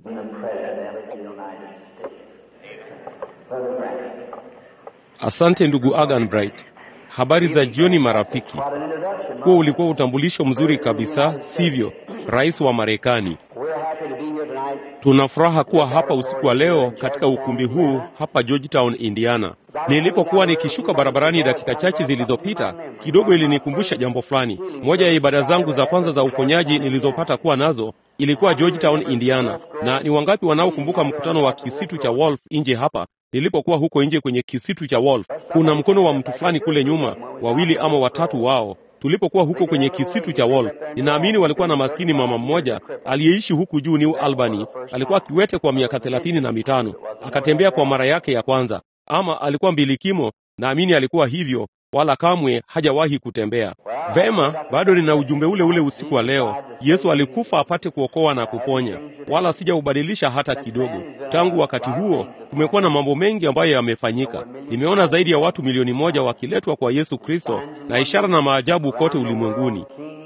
and the President of the United States. Brother Branham. Asante ndugu Agan Bright. Habari za jioni marafiki. What an introduction. Huo ulikuwa utambulisho mzuri kabisa, sivyo? Rais wa Marekani. We're happy to be here tonight. Tuna furaha kuwa hapa usiku wa leo katika ukumbi huu hapa Georgetown, Indiana. Nilipokuwa nikishuka barabarani dakika chache zilizopita, kidogo ilinikumbusha jambo fulani. Moja ya ibada zangu za kwanza za uponyaji nilizopata kuwa nazo ilikuwa Georgetown, Indiana. Na ni wangapi wanaokumbuka mkutano wa kisitu cha Wolf nje hapa nilipokuwa huko nje kwenye kisitu cha Wolf? Kuna mkono wa mtu fulani kule nyuma, wawili ama watatu wao tulipokuwa huko kwenye kisitu cha Wolf. Ninaamini walikuwa na maskini mama mmoja aliyeishi huku juu New Albany. Alikuwa kiwete kwa miaka thelathini na mitano, akatembea kwa mara yake ya kwanza, ama alikuwa mbilikimo, naamini alikuwa hivyo, wala kamwe hajawahi kutembea. Vema, bado nina ujumbe ule ule usiku wa leo. Yesu alikufa apate kuokoa na kuponya, wala sijaubadilisha hata kidogo. Tangu wakati huo kumekuwa na mambo mengi ambayo yamefanyika. Nimeona zaidi ya watu milioni moja wakiletwa kwa Yesu Kristo na ishara na maajabu kote ulimwenguni.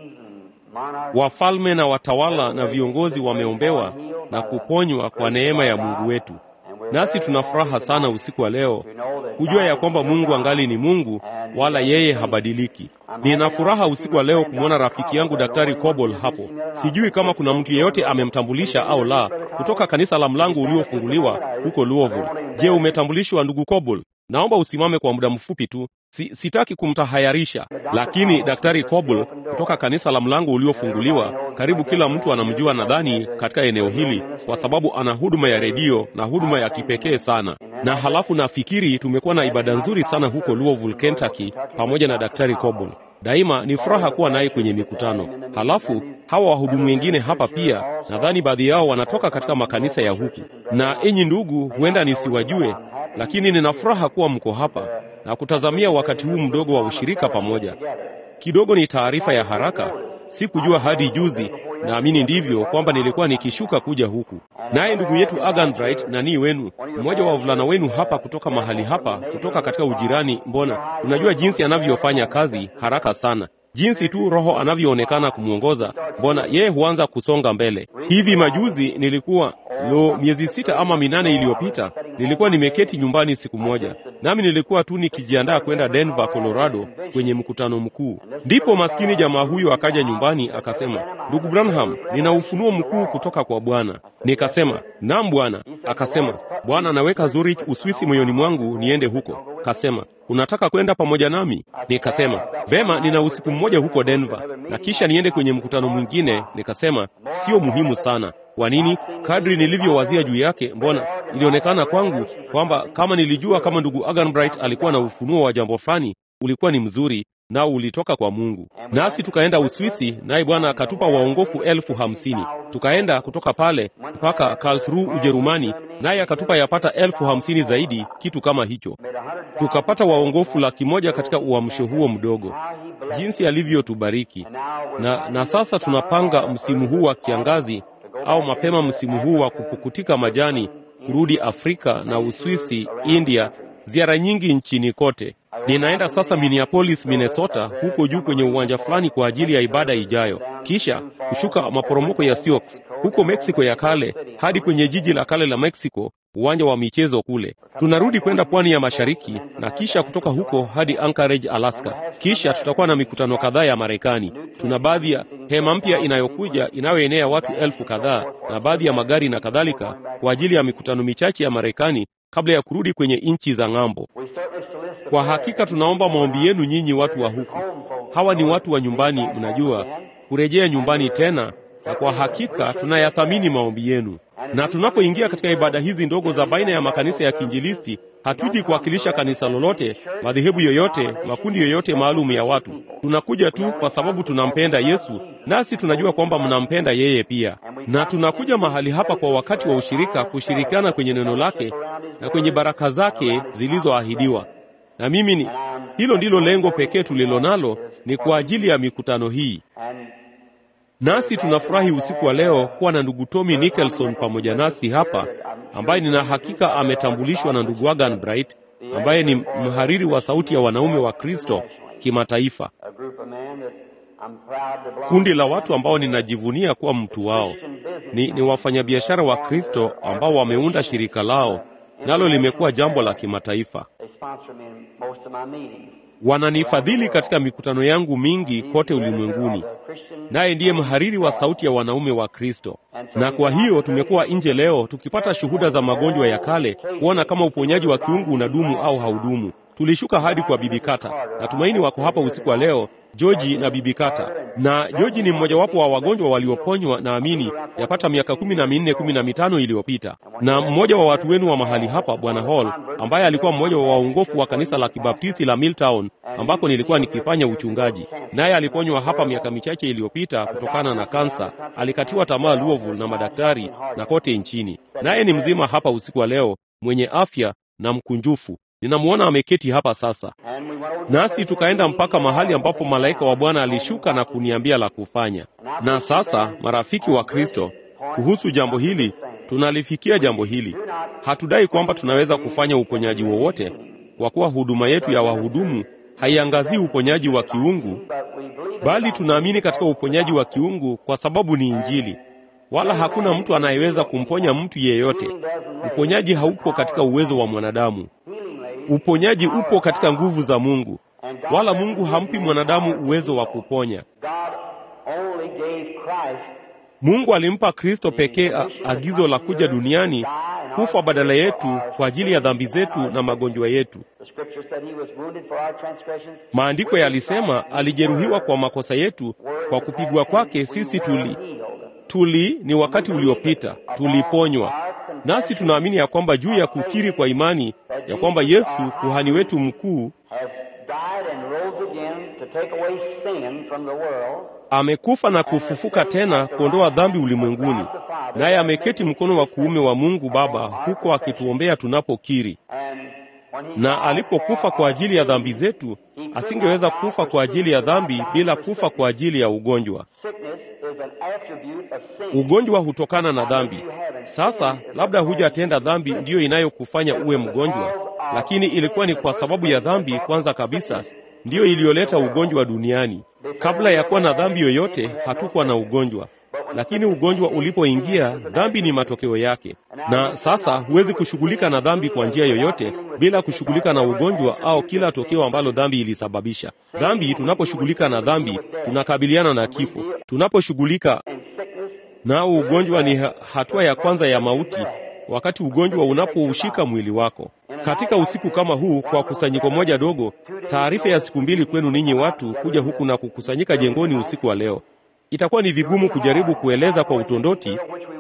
Wafalme na watawala na viongozi wameombewa na kuponywa kwa neema ya Mungu wetu. Nasi tuna furaha sana usiku wa leo kujua ya kwamba Mungu angali ni Mungu, wala yeye habadiliki. Nina furaha usiku wa leo kumwona rafiki yangu Daktari Kobol hapo. Sijui kama kuna mtu yeyote amemtambulisha au la, kutoka kanisa la Mlango Uliofunguliwa huko Louisville. Je, umetambulishwa ndugu Kobol? Naomba usimame kwa muda mfupi tu. Si, sitaki kumtahayarisha, lakini Daktari Kobol kutoka kanisa la Mlango Uliofunguliwa, karibu kila mtu anamjua nadhani katika eneo hili, kwa sababu ana huduma ya redio na huduma ya kipekee sana. Na halafu nafikiri tumekuwa na ibada nzuri sana huko Louisville, Kentucky, pamoja na Daktari Kobol. Daima ni furaha kuwa naye kwenye mikutano. Halafu hawa wahudumu wengine hapa pia, nadhani baadhi yao wanatoka katika makanisa ya huku. Na enyi ndugu, huenda nisiwajue, lakini nina furaha kuwa mko hapa na kutazamia wakati huu mdogo wa ushirika pamoja. Kidogo ni taarifa ya haraka, sikujua hadi juzi, naamini ndivyo, kwamba nilikuwa nikishuka kuja huku. Naye ndugu yetu Agan Bright nani wenu, mmoja wa wavulana wenu hapa kutoka mahali hapa, kutoka katika ujirani. Mbona unajua jinsi anavyofanya kazi haraka sana, jinsi tu Roho anavyoonekana kumwongoza. Mbona yeye huanza kusonga mbele. Hivi majuzi nilikuwa lo, miezi sita ama minane iliyopita, nilikuwa nimeketi nyumbani siku moja, nami nilikuwa tu nikijiandaa kwenda Denver, Colorado kwenye mkutano mkuu. Ndipo maskini jamaa huyu akaja nyumbani akasema, ndugu Branham, nina ufunuo mkuu kutoka kwa Bwana. Nikasema, naam Bwana. Akasema, Bwana anaweka Zurich, Uswisi moyoni mwangu niende huko. Kasema, unataka kwenda pamoja nami? Nikasema, vema, nina usiku mmoja huko Denver na kisha niende kwenye mkutano mwingine. Nikasema, sio muhimu sana. Kwa nini? Kadri nilivyowazia juu yake, mbona ilionekana kwangu kwamba kama nilijua kama ndugu Agan Bright alikuwa na ufunuo wa jambo fulani, ulikuwa ni mzuri nao ulitoka kwa Mungu. Nasi tukaenda Uswisi, naye Bwana akatupa waongofu elfu hamsini. Tukaenda kutoka pale mpaka Karlsruhe Ujerumani, naye akatupa yapata elfu hamsini zaidi, kitu kama hicho. Tukapata waongofu laki moja katika uamsho huo mdogo. Jinsi alivyotubariki! Na, na sasa tunapanga msimu huu wa kiangazi au mapema msimu huu wa kupukutika majani kurudi Afrika na Uswisi, India, ziara nyingi nchini kote. Ninaenda sasa Minneapolis, Minnesota, huko juu kwenye uwanja fulani kwa ajili ya ibada ijayo, kisha kushuka maporomoko ya Sioux huko Meksiko ya kale hadi kwenye jiji la kale la Meksiko, uwanja wa michezo kule. Tunarudi kwenda pwani ya mashariki na kisha kutoka huko hadi Anchorage, Alaska. Kisha tutakuwa na mikutano kadhaa ya Marekani. Tuna baadhi ya hema mpya inayokuja inayoenea watu elfu kadhaa na baadhi ya magari na kadhalika kwa ajili ya mikutano michache ya Marekani kabla ya kurudi kwenye nchi za ng'ambo. Kwa hakika tunaomba maombi yenu nyinyi watu wa huku. Hawa ni watu wa nyumbani, mnajua, kurejea nyumbani tena, na kwa hakika tunayathamini maombi yenu. Na tunapoingia katika ibada hizi ndogo za baina ya makanisa ya kiinjilisti, hatuji kuwakilisha kanisa lolote, madhehebu yoyote, makundi yoyote maalum ya watu. Tunakuja tu kwa sababu tunampenda Yesu, nasi tunajua kwamba mnampenda yeye pia, na tunakuja mahali hapa kwa wakati wa ushirika, kushirikiana kwenye neno lake na kwenye baraka zake zilizoahidiwa. Na mimi ni hilo ndilo lengo pekee tulilo nalo, ni kwa ajili ya mikutano hii. Nasi tunafurahi usiku wa leo kuwa na ndugu Tommy Nicholson pamoja nasi hapa, ambaye nina hakika ametambulishwa na ndugu Agan Bright, ambaye ni mhariri wa sauti ya wanaume wa Kristo kimataifa. kundi la watu ambao ninajivunia kuwa mtu wao. Ni, ni wafanyabiashara wa Kristo ambao wameunda shirika lao, nalo limekuwa jambo la kimataifa. Wananifadhili katika mikutano yangu mingi kote ulimwenguni, naye ndiye mhariri wa sauti ya wanaume wa Kristo. Na kwa hiyo tumekuwa nje leo tukipata shuhuda za magonjwa ya kale, kuona kama uponyaji wa kiungu unadumu au haudumu. Tulishuka hadi kwa Bibi Kata. Natumaini wako hapa usiku wa leo, Joji na Bibi Kata. Na Joji ni mmojawapo wa wagonjwa walioponywa, naamini yapata miaka kumi na minne kumi na mitano iliyopita. Na mmoja wa watu wenu wa mahali hapa, Bwana Hall, ambaye alikuwa mmoja wa waongofu wa kanisa la Kibaptisti la Milltown ambako nilikuwa nikifanya uchungaji, naye aliponywa hapa miaka michache iliyopita kutokana na kansa. Alikatiwa tamaa Louisville na madaktari na kote nchini, naye ni mzima hapa usiku wa leo, mwenye afya na mkunjufu. Ninamwona ameketi hapa sasa. Nasi tukaenda mpaka mahali ambapo malaika wa Bwana alishuka na kuniambia la kufanya. Na sasa, marafiki wa Kristo, kuhusu jambo hili, tunalifikia jambo hili. Hatudai kwamba tunaweza kufanya uponyaji wowote, kwa kuwa huduma yetu ya wahudumu haiangazii uponyaji wa kiungu, bali tunaamini katika uponyaji wa kiungu kwa sababu ni Injili. Wala hakuna mtu anayeweza kumponya mtu yeyote. Uponyaji haupo katika uwezo wa mwanadamu. Uponyaji upo katika nguvu za Mungu, wala Mungu hampi mwanadamu uwezo wa kuponya. Mungu alimpa Kristo pekee agizo la kuja duniani kufa badala yetu kwa ajili ya dhambi zetu na magonjwa yetu. Maandiko yalisema alijeruhiwa kwa makosa yetu, kwa kupigwa kwake sisi tuli tuli ni wakati uliopita, tuliponywa. Nasi tunaamini ya kwamba juu ya kukiri kwa imani ya kwamba Yesu kuhani wetu mkuu amekufa na kufufuka tena kuondoa dhambi ulimwenguni, naye ameketi mkono wa kuume wa Mungu Baba huko akituombea tunapokiri. Na alipokufa kwa ajili ya dhambi zetu, asingeweza kufa kwa ajili ya dhambi bila kufa kwa ajili ya ugonjwa. Ugonjwa hutokana na dhambi. Sasa labda hujatenda dhambi ndiyo inayokufanya uwe mgonjwa, lakini ilikuwa ni kwa sababu ya dhambi kwanza kabisa ndiyo iliyoleta ugonjwa duniani. Kabla ya kuwa na dhambi yoyote, hatukuwa na ugonjwa, lakini ugonjwa ulipoingia, dhambi ni matokeo yake. Na sasa huwezi kushughulika na dhambi kwa njia yoyote bila kushughulika na ugonjwa au kila tokeo ambalo dhambi ilisababisha. Dhambi, tunaposhughulika na dhambi, tunakabiliana na kifo. Tunaposhughulika nao, ugonjwa ni hatua ya kwanza ya mauti, wakati ugonjwa unapoushika mwili wako. Katika usiku kama huu, kwa kusanyiko moja dogo, taarifa ya siku mbili kwenu ninyi watu kuja huku na kukusanyika jengoni usiku wa leo, itakuwa ni vigumu kujaribu kueleza kwa utondoti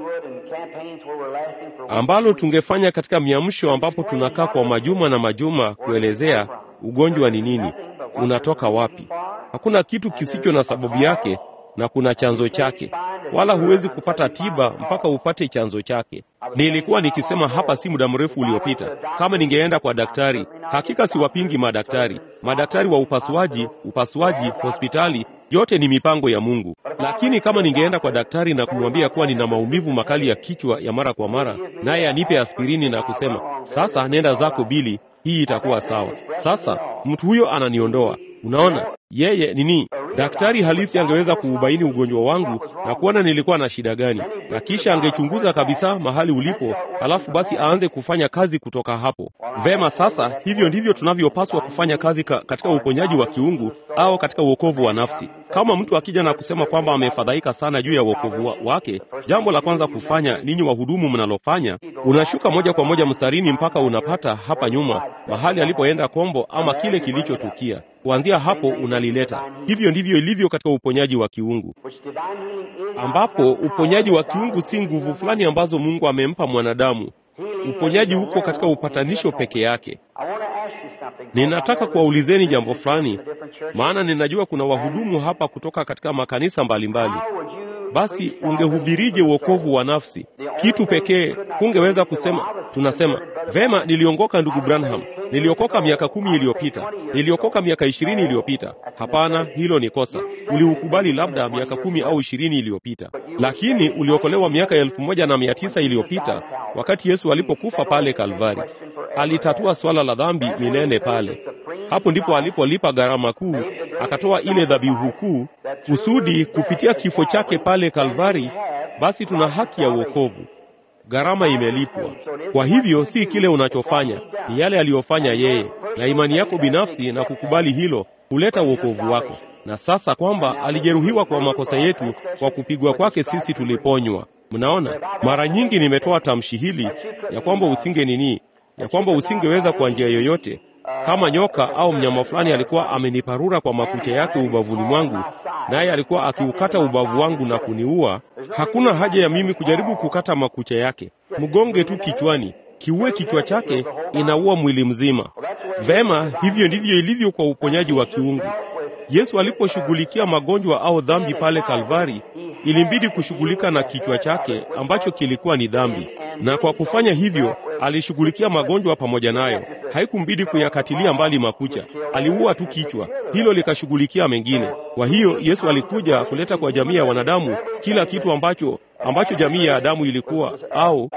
ambalo tungefanya katika miamsho ambapo tunakaa kwa majuma na majuma kuelezea ugonjwa ni nini, unatoka wapi. Hakuna kitu kisicho na sababu yake na kuna chanzo chake, wala huwezi kupata tiba mpaka upate chanzo chake. Nilikuwa nikisema hapa si muda mrefu uliopita, kama ningeenda kwa daktari, hakika siwapingi madaktari, madaktari wa upasuaji, upasuaji, hospitali yote ni mipango ya Mungu. Lakini kama ningeenda kwa daktari na kumwambia kuwa nina maumivu makali ya kichwa ya mara kwa mara, naye anipe aspirini na kusema sasa, nenda zako Bili, hii itakuwa sawa. Sasa mtu huyo ananiondoa. Unaona, yeye nini? Daktari halisi angeweza kuubaini ugonjwa wangu na kuona nilikuwa na shida gani, na kisha angechunguza kabisa mahali ulipo, halafu basi aanze kufanya kazi kutoka hapo. Vema, sasa hivyo ndivyo tunavyopaswa kufanya kazi ka, katika uponyaji wa kiungu au katika uokovu wa nafsi. Kama mtu akija na kusema kwamba amefadhaika sana juu ya uokovu wa, wake, jambo la kwanza kufanya, ninyi wahudumu mnalofanya, unashuka moja kwa moja mstarini mpaka unapata hapa nyuma mahali alipoenda kombo ama kile kilichotukia. Kuanzia hapo unalileta. Hivyo ndivyo ilivyo katika uponyaji wa kiungu, ambapo uponyaji wa kiungu si nguvu fulani ambazo Mungu amempa mwanadamu. Uponyaji uko katika upatanisho peke yake. Ninataka kuwaulizeni jambo fulani, maana ninajua kuna wahudumu hapa kutoka katika makanisa mbalimbali mbali. Basi ungehubirije wokovu wa nafsi? Kitu pekee hungeweza kusema, tunasema vema, niliongoka ndugu Branham, niliokoka miaka kumi iliyopita, niliokoka miaka ishirini iliyopita. Hapana, hilo ni kosa. Uliukubali labda miaka kumi au ishirini iliyopita, lakini uliokolewa miaka elfu moja na mia tisa iliyopita wakati Yesu alipokufa pale Kalvari. Alitatua swala la dhambi milele pale. Hapo ndipo alipolipa gharama kuu, akatoa ile dhabihu kuu, kusudi kupitia kifo chake pale Kalvari, basi tuna haki ya wokovu. Gharama imelipwa. Kwa hivyo si kile unachofanya, ni yale aliyofanya yeye, na imani yako binafsi na kukubali hilo huleta wokovu wako. Na sasa kwamba alijeruhiwa kwa makosa yetu, kwa kupigwa kwake sisi tuliponywa. Mnaona, mara nyingi nimetoa tamshi hili ya kwamba usinge nini, ya kwamba usingeweza kwa njia yoyote kama nyoka au mnyama fulani alikuwa ameniparura kwa makucha yake ubavuni mwangu, naye alikuwa akiukata ubavu wangu na kuniua. Hakuna haja ya mimi kujaribu kukata makucha yake, mgonge tu kichwani, kiue kichwa chake, inaua mwili mzima. Vema, hivyo ndivyo ilivyo kwa uponyaji wa kiungu. Yesu aliposhughulikia magonjwa au dhambi pale Kalvari, ilimbidi kushughulika na kichwa chake ambacho kilikuwa ni dhambi, na kwa kufanya hivyo alishughulikia magonjwa pamoja nayo. Haikumbidi kuyakatilia mbali makucha, aliua tu kichwa, hilo likashughulikia mengine. Kwa hiyo Yesu alikuja kuleta kwa jamii ya wanadamu kila kitu ambacho ambacho jamii ya Adamu ilikuwa au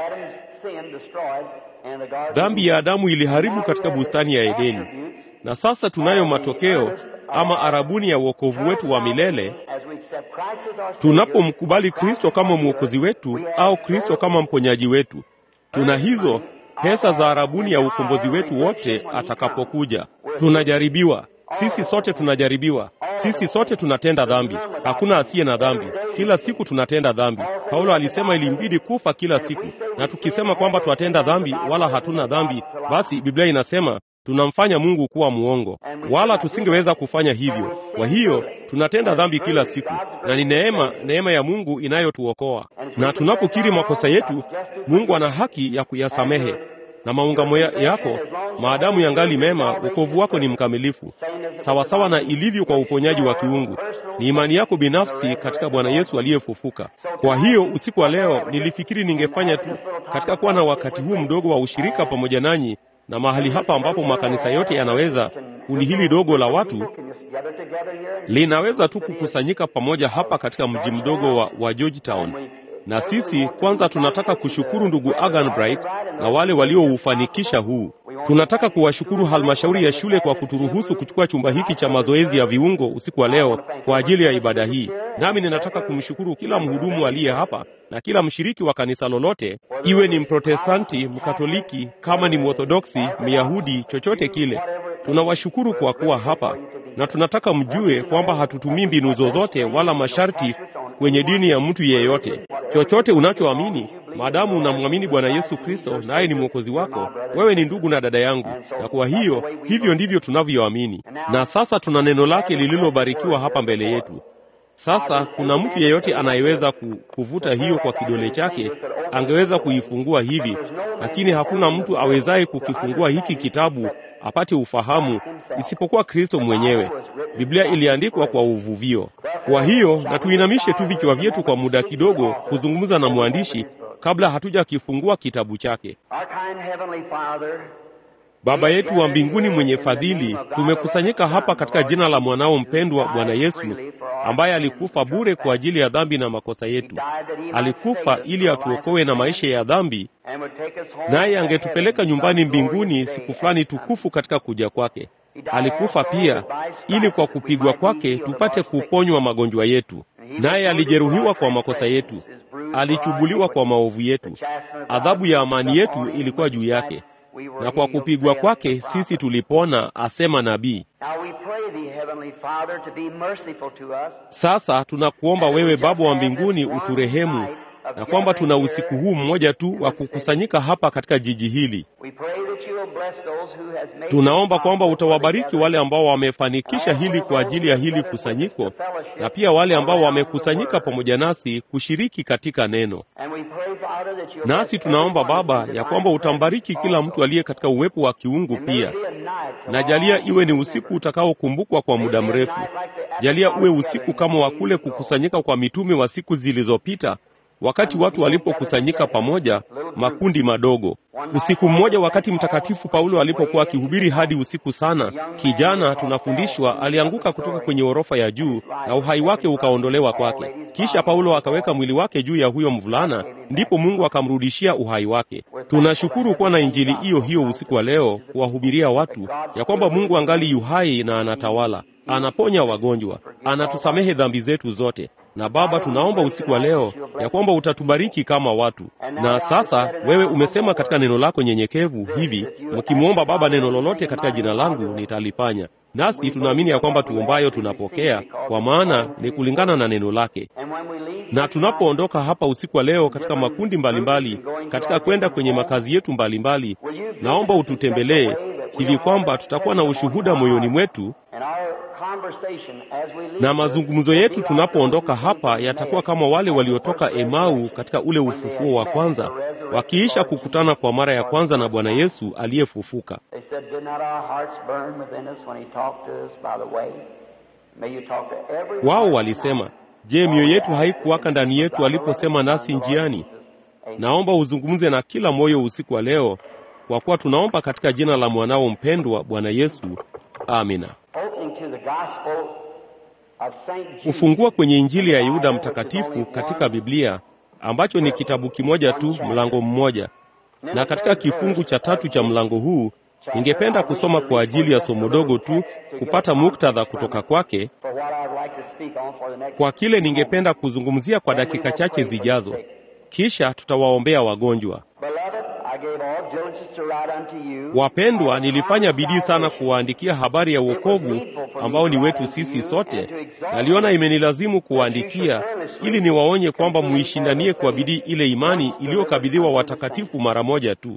dhambi ya Adamu iliharibu katika bustani ya Edeni, na sasa tunayo matokeo ama arabuni ya wokovu wetu wa milele tunapomkubali Kristo kama mwokozi wetu au Kristo kama mponyaji wetu. Tuna hizo pesa za arabuni ya ukombozi wetu wote atakapokuja. Tunajaribiwa, sisi sote tunajaribiwa, sisi sote tunatenda dhambi. Hakuna asiye na dhambi, kila siku tunatenda dhambi. Paulo alisema ilimbidi kufa kila siku, na tukisema kwamba twatenda dhambi wala hatuna dhambi, basi Biblia inasema tunamfanya Mungu kuwa muongo, wala tusingeweza kufanya hivyo. Kwa hiyo tunatenda dhambi kila siku, na ni neema, neema ya Mungu inayotuokoa. Na tunapokiri makosa yetu, Mungu ana haki ya kuyasamehe na maungamo yako maadamu yangali mema, wokovu wako ni mkamilifu, sawasawa na ilivyo kwa uponyaji wa kiungu. Ni imani yako binafsi katika Bwana Yesu aliyefufuka. Kwa hiyo usiku wa leo nilifikiri ningefanya tu katika kuwa na wakati huu mdogo wa ushirika pamoja nanyi na mahali hapa ambapo makanisa yote yanaweza, kundi hili dogo la watu linaweza tu kukusanyika pamoja hapa katika mji mdogo wa, wa Georgetown. Na sisi kwanza tunataka kushukuru ndugu Agan Bright na wale walioufanikisha huu. Tunataka kuwashukuru halmashauri ya shule kwa kuturuhusu kuchukua chumba hiki cha mazoezi ya viungo usiku wa leo kwa ajili ya ibada hii. Nami ninataka kumshukuru kila mhudumu aliye hapa na kila mshiriki wa kanisa lolote, iwe ni Mprotestanti, Mkatoliki, kama ni Mworthodoksi, Myahudi, chochote kile. Tunawashukuru kwa kuwa hapa na tunataka mjue kwamba hatutumii mbinu zozote wala masharti kwenye dini ya mtu yeyote. Chochote unachoamini, maadamu unamwamini Bwana Yesu Kristo naye ni mwokozi wako, wewe ni ndugu na dada yangu, na kwa hiyo hivyo ndivyo tunavyoamini. Na sasa tuna neno lake lililobarikiwa hapa mbele yetu. Sasa kuna mtu yeyote anayeweza kuvuta hiyo kwa kidole chake, angeweza kuifungua hivi, lakini hakuna mtu awezaye kukifungua hiki kitabu apate ufahamu isipokuwa Kristo mwenyewe. Biblia iliandikwa kwa uvuvio. Kwa hiyo na tuinamishe tu vichwa vyetu kwa muda kidogo kuzungumza na mwandishi kabla hatujakifungua kitabu chake. Baba yetu wa mbinguni mwenye fadhili, tumekusanyika hapa katika jina la mwanao mpendwa Bwana Yesu, ambaye alikufa bure kwa ajili ya dhambi na makosa yetu. Alikufa ili atuokoe na maisha ya dhambi, naye angetupeleka nyumbani mbinguni siku fulani tukufu katika kuja kwake. Alikufa pia ili kwa kupigwa kwake tupate kuponywa magonjwa yetu, naye alijeruhiwa kwa makosa yetu, alichubuliwa kwa maovu yetu. Adhabu ya amani yetu ilikuwa juu yake na kwa kupigwa kwake sisi tulipona, asema nabii. Sasa tunakuomba wewe Baba wa mbinguni uturehemu, na kwamba tuna usiku huu mmoja tu wa kukusanyika hapa katika jiji hili. Tunaomba kwamba utawabariki wale ambao wamefanikisha hili kwa ajili ya hili kusanyiko, na pia wale ambao wamekusanyika pamoja nasi kushiriki katika neno. Nasi tunaomba Baba ya kwamba utambariki kila mtu aliye katika uwepo wa kiungu pia, na jalia iwe ni usiku utakaokumbukwa kwa muda mrefu. Jalia uwe usiku kama wa kule kukusanyika kwa mitume wa siku zilizopita wakati watu walipokusanyika pamoja makundi madogo. Usiku mmoja, wakati Mtakatifu Paulo alipokuwa akihubiri hadi usiku sana, kijana, tunafundishwa, alianguka kutoka kwenye orofa ya juu na uhai wake ukaondolewa kwake. Kisha Paulo akaweka mwili wake juu ya huyo mvulana, ndipo Mungu akamrudishia uhai wake. Tunashukuru kuwa na injili hiyo hiyo usiku wa leo, kuwahubiria watu ya kwamba Mungu angali yuhai na anatawala, anaponya wagonjwa, anatusamehe dhambi zetu zote. Na Baba, tunaomba usiku wa leo ya kwamba utatubariki kama watu. Na sasa wewe umesema katika neno lako nyenyekevu hivi, mkimwomba Baba neno lolote katika jina langu nitalifanya. Nasi tunaamini ya kwamba tuombayo tunapokea, kwa maana ni kulingana na neno lake. Na tunapoondoka hapa usiku wa leo katika makundi mbalimbali mbali, katika kwenda kwenye makazi yetu mbalimbali mbali, naomba ututembelee hivi kwamba tutakuwa na ushuhuda moyoni mwetu na mazungumzo yetu tunapoondoka hapa yatakuwa kama wale waliotoka Emau katika ule ufufuo wa kwanza, wakiisha kukutana kwa mara ya kwanza na Bwana Yesu aliyefufuka. Wao walisema, je, mioyo yetu haikuwaka ndani yetu aliposema nasi njiani? Naomba uzungumze na kila moyo usiku wa leo, kwa kuwa tunaomba katika jina la mwanao mpendwa Bwana Yesu, amina. Kufungua kwenye Injili ya Yuda Mtakatifu katika Biblia ambacho ni kitabu kimoja tu, mlango mmoja. Na katika kifungu cha tatu cha mlango huu ningependa kusoma kwa ajili ya somo dogo tu, kupata muktadha kutoka kwake kwa kile ningependa kuzungumzia kwa dakika chache zijazo, kisha tutawaombea wagonjwa. Wapendwa, nilifanya bidii sana kuwaandikia habari ya wokovu ambao ni wetu sisi sote. Naliona imenilazimu kuwaandikia ili niwaonye kwamba muishindanie kwa bidii ile imani iliyokabidhiwa watakatifu mara moja tu.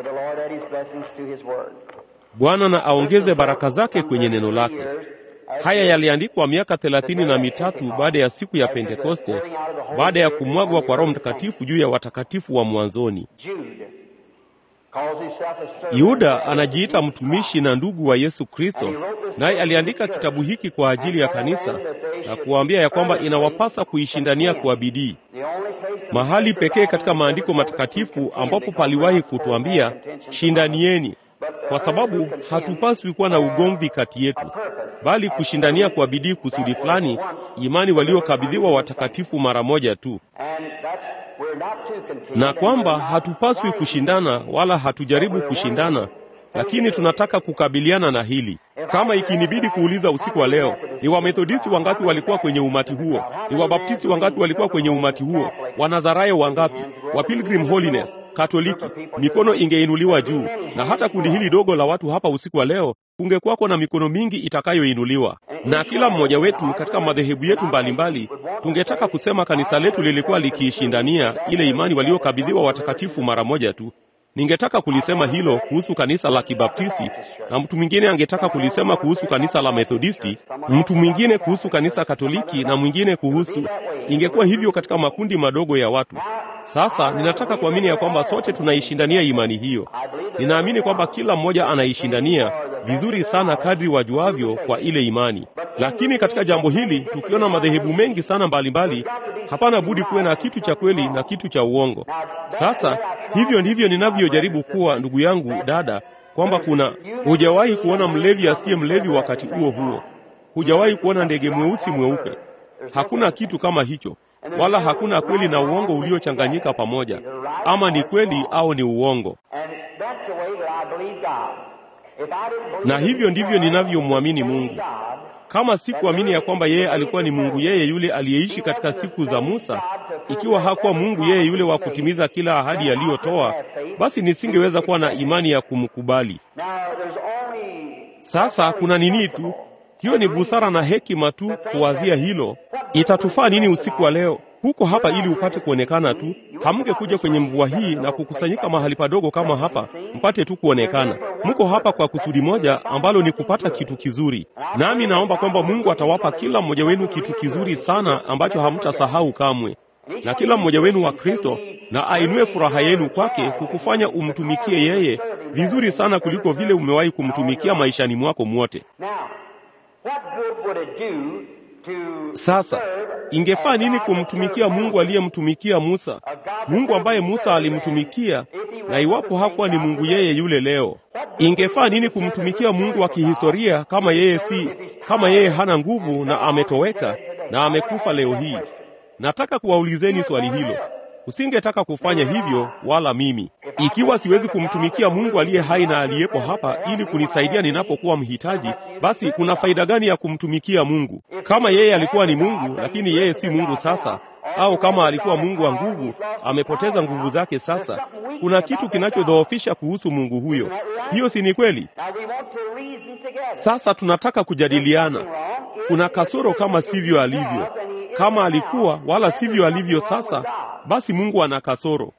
Bwana na aongeze baraka zake kwenye neno lake. Haya yaliandikwa miaka thelathini na mitatu baada ya siku ya Pentekoste, baada ya kumwagwa kwa Roho Mtakatifu juu ya watakatifu wa mwanzoni. Yuda anajiita mtumishi na ndugu wa Yesu Kristo, naye aliandika kitabu hiki kwa ajili ya kanisa na kuwaambia ya kwamba inawapasa kuishindania kwa bidii. Mahali pekee katika maandiko matakatifu ambapo paliwahi kutuambia shindanieni, kwa sababu hatupaswi kuwa na ugomvi kati yetu, bali kushindania kwa bidii kusudi fulani, imani waliokabidhiwa watakatifu mara moja tu na kwamba hatupaswi kushindana wala hatujaribu kushindana, lakini tunataka kukabiliana na hili. Kama ikinibidi kuuliza usiku wa leo, ni Wamethodisti wangapi walikuwa kwenye umati huo? Ni Wabaptisti wangapi walikuwa kwenye umati huo? Wanazarayo wangapi? Wa Pilgrim Holiness, Katoliki, mikono ingeinuliwa juu. Na hata kundi hili dogo la watu hapa usiku wa leo, kungekuwako na mikono mingi itakayoinuliwa, na kila mmoja wetu katika madhehebu yetu mbalimbali tungetaka kusema kanisa letu lilikuwa likiishindania ile imani waliokabidhiwa watakatifu mara moja tu. Ningetaka kulisema hilo kuhusu kanisa la Kibaptisti, na mtu mwingine angetaka kulisema kuhusu kanisa la Methodisti, mtu mwingine kuhusu kanisa Katoliki, na mwingine kuhusu. Ingekuwa hivyo katika makundi madogo ya watu. Sasa ninataka kuamini ya kwamba sote tunaishindania imani hiyo. Ninaamini kwamba kila mmoja anaishindania vizuri sana kadri wajuavyo kwa ile imani. Lakini katika jambo hili, tukiona madhehebu mengi sana mbalimbali, hapana budi kuwe na kitu cha kweli na kitu cha uongo. Sasa hivyo ndivyo ninavyojaribu kuwa, ndugu yangu, dada, kwamba kuna hujawahi kuona mlevi asiye mlevi wakati huo huo, hujawahi kuona ndege mweusi mweupe. Hakuna kitu kama hicho, wala hakuna kweli na uongo uliochanganyika pamoja, ama ni kweli au ni uongo. Na hivyo ndivyo ninavyomwamini Mungu. Kama sikuamini ya kwamba yeye alikuwa ni Mungu yeye yule aliyeishi katika siku za Musa, ikiwa hakuwa Mungu yeye yule wa kutimiza kila ahadi aliyotoa, basi nisingeweza kuwa na imani ya kumkubali. Sasa kuna nini tu, hiyo ni busara na hekima tu kuwazia hilo. Itatufaa nini usiku wa leo? Huko hapa ili upate kuonekana tu. Hamngekuja kwenye mvua hii na kukusanyika mahali padogo kama hapa mpate tu kuonekana. Mko hapa kwa kusudi moja ambalo ni kupata kitu kizuri, nami naomba kwamba Mungu atawapa kila mmoja wenu kitu kizuri sana ambacho hamtasahau kamwe, na kila mmoja wenu wa Kristo na ainue furaha yenu kwake, kukufanya umtumikie yeye vizuri sana kuliko vile umewahi kumtumikia maishani mwako mwote. Sasa ingefaa nini kumtumikia Mungu aliyemtumikia Musa, Mungu ambaye Musa alimtumikia, na iwapo hakuwa ni Mungu yeye yule leo? Ingefaa nini kumtumikia Mungu wa kihistoria kama yeye si, kama yeye hana nguvu na ametoweka na amekufa leo hii? Nataka kuwaulizeni swali hilo. Usingetaka kufanya hivyo, wala mimi. Ikiwa siwezi kumtumikia Mungu aliye hai na aliyepo hapa ili kunisaidia ninapokuwa mhitaji, basi kuna faida gani ya kumtumikia Mungu? Kama yeye alikuwa ni Mungu, lakini yeye si Mungu sasa, au kama alikuwa Mungu wa nguvu, amepoteza nguvu zake sasa, kuna kitu kinachodhoofisha kuhusu Mungu huyo. Hiyo si ni kweli? Sasa tunataka kujadiliana. Kuna kasoro kama sivyo alivyo. Kama alikuwa wala sivyo alivyo sasa, basi Mungu ana kasoro.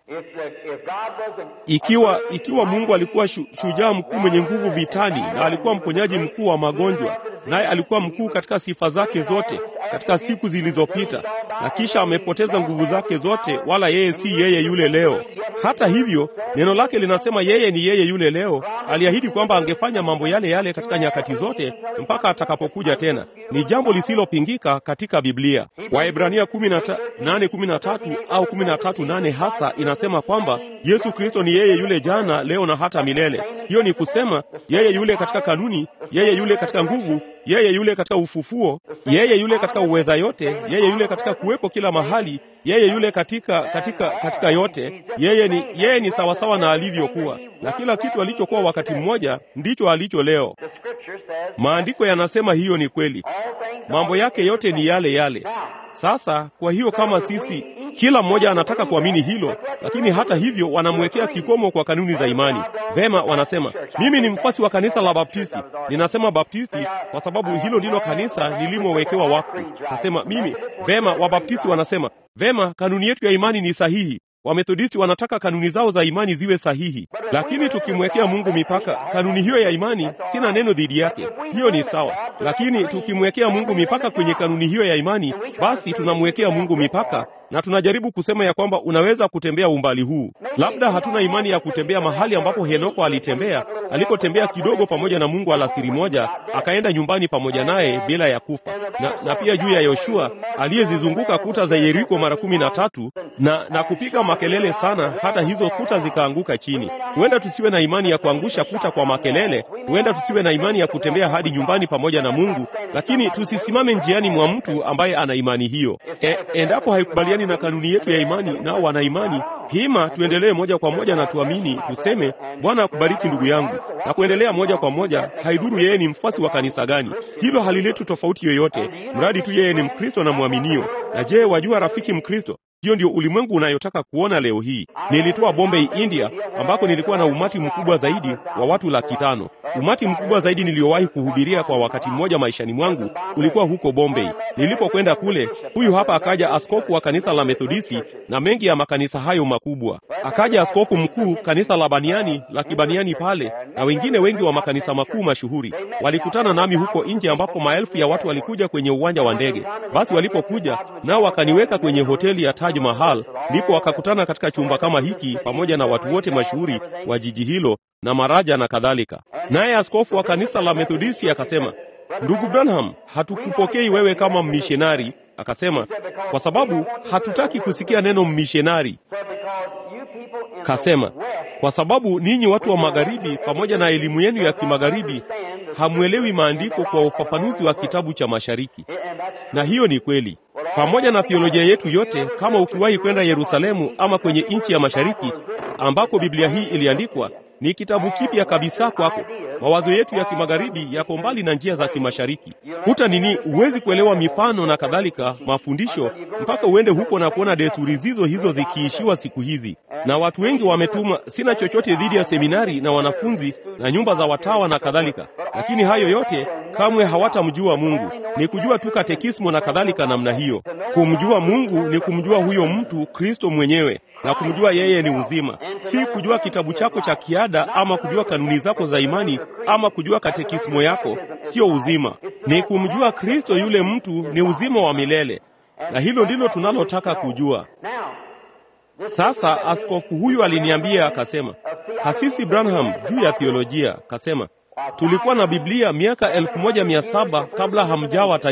Ikiwa ikiwa Mungu alikuwa shu, shujaa mkuu mwenye nguvu vitani na alikuwa mponyaji mkuu wa magonjwa, naye alikuwa mkuu katika sifa zake zote katika siku zilizopita, na kisha amepoteza nguvu zake zote, wala yeye si yeye yule leo. Hata hivyo, neno lake linasema yeye ni yeye yule leo. Aliahidi kwamba angefanya mambo yale yale katika nyakati zote mpaka atakapokuja tena. Ni jambo lisilopingika katika Biblia. Waebrania 8:13 au 13:8 hasa inasema kwamba Yesu Kristo ni yeye yule jana, leo na hata milele. Hiyo ni kusema yeye yule katika kanuni, yeye yule katika nguvu, yeye yule katika ufufuo, yeye yule katika uweza yote, yeye yule katika kuwepo kila mahali, yeye yule katika katika katika yote. Yeye ni yeye ni sawasawa na alivyokuwa, na kila kitu alichokuwa wakati mmoja ndicho alicho leo. Maandiko yanasema hiyo ni kweli, mambo yake yote ni yale yale. Sasa kwa hiyo kama sisi kila mmoja anataka kuamini hilo, lakini hata hivyo wanamwekea kikomo kwa kanuni za imani. Vema, wanasema mimi ni mfuasi wa kanisa la Baptisti. Ninasema Baptisti kwa sababu hilo ndilo kanisa nilimowekewa wakfu. Nasema mimi vema. Wabaptisti wanasema vema, kanuni yetu ya imani ni sahihi. Wamethodisti wanataka kanuni zao za imani ziwe sahihi, lakini tukimwekea Mungu mipaka, kanuni hiyo ya imani, sina neno dhidi yake, hiyo ni sawa. Lakini tukimwekea Mungu mipaka kwenye kanuni hiyo ya imani, basi tunamwekea Mungu mipaka na tunajaribu kusema ya kwamba unaweza kutembea umbali huu. Labda hatuna imani ya kutembea mahali ambapo Henoko alitembea, alipotembea kidogo pamoja na Mungu alasiri moja, akaenda nyumbani pamoja naye bila ya kufa, na, na pia juu ya Yoshua aliyezizunguka kuta za Yeriko mara kumi na tatu na, na kupiga makelele sana hata hizo kuta zikaanguka chini. Huenda tusiwe na imani ya kuangusha kuta kwa makelele, huenda tusiwe na imani ya kutembea hadi nyumbani pamoja na Mungu, lakini tusisimame njiani mwa mtu ambaye ana imani hiyo. E, endapo haikubaliani na kanuni yetu ya imani, nao wana imani hima, tuendelee moja kwa moja na tuamini, tuseme Bwana akubariki ndugu yangu, na kuendelea moja kwa moja. Haidhuru yeye ni mfuasi wa kanisa gani, hilo halileti tofauti yoyote, mradi tu yeye ni Mkristo na mwaminio. Na je, wajua rafiki Mkristo, hiyo ndio ulimwengu unayotaka kuona leo hii. Nilitoa Bombay, India, ambako nilikuwa na umati mkubwa zaidi wa watu laki tano. Umati mkubwa zaidi niliyowahi kuhubiria kwa wakati mmoja maishani mwangu ulikuwa huko Bombay. Nilipokwenda kule, huyu hapa akaja askofu wa kanisa la Methodisti na mengi ya makanisa hayo makubwa. Akaja askofu mkuu kanisa la Baniani la Kibaniani pale na wengine wengi wa makanisa makuu mashuhuri. Walikutana nami huko nje, ambapo maelfu ya watu walikuja kwenye uwanja wa ndege. Basi walipokuja nao wakaniweka kwenye hoteli ya Taj Mahal, ndipo wakakutana katika chumba kama hiki pamoja na watu wote mashuhuri wa jiji hilo na maraja na kadhalika. Naye askofu wa kanisa la Methodisti akasema, ndugu Branham, hatukupokei wewe kama mmishonari. Akasema kwa sababu hatutaki kusikia neno mmishonari. Kasema kwa sababu ninyi watu wa magharibi, pamoja na elimu yenu ya kimagharibi, hamwelewi maandiko kwa ufafanuzi wa kitabu cha mashariki. Na hiyo ni kweli. Pamoja na theolojia yetu yote, kama ukiwahi kwenda Yerusalemu ama kwenye nchi ya mashariki ambako Biblia hii iliandikwa, ni kitabu kipya kabisa kwako. Mawazo yetu ya kimagharibi yako mbali na njia za kimashariki. Huta nini, huwezi kuelewa mifano na kadhalika, mafundisho mpaka uende huko na kuona desturi zizo hizo zikiishiwa siku hizi. Na watu wengi wametuma. Sina chochote dhidi ya seminari na wanafunzi na nyumba za watawa na kadhalika, lakini hayo yote kamwe hawatamjua Mungu. Ni kujua tu katekismo na kadhalika namna hiyo. Kumjua Mungu ni kumjua huyo mtu Kristo mwenyewe na kumjua yeye ni uzima, si kujua kitabu chako cha kiada ama kujua kanuni zako za imani ama kujua katekismo yako. Sio uzima, ni kumjua Kristo. Yule mtu ni uzima wa milele, na hilo ndilo tunalotaka kujua. Sasa askofu huyu aliniambia akasema, Kasisi Branham, juu ya theolojia, kasema tulikuwa na Biblia miaka elfu moja mia saba kabla hamjawa taifa.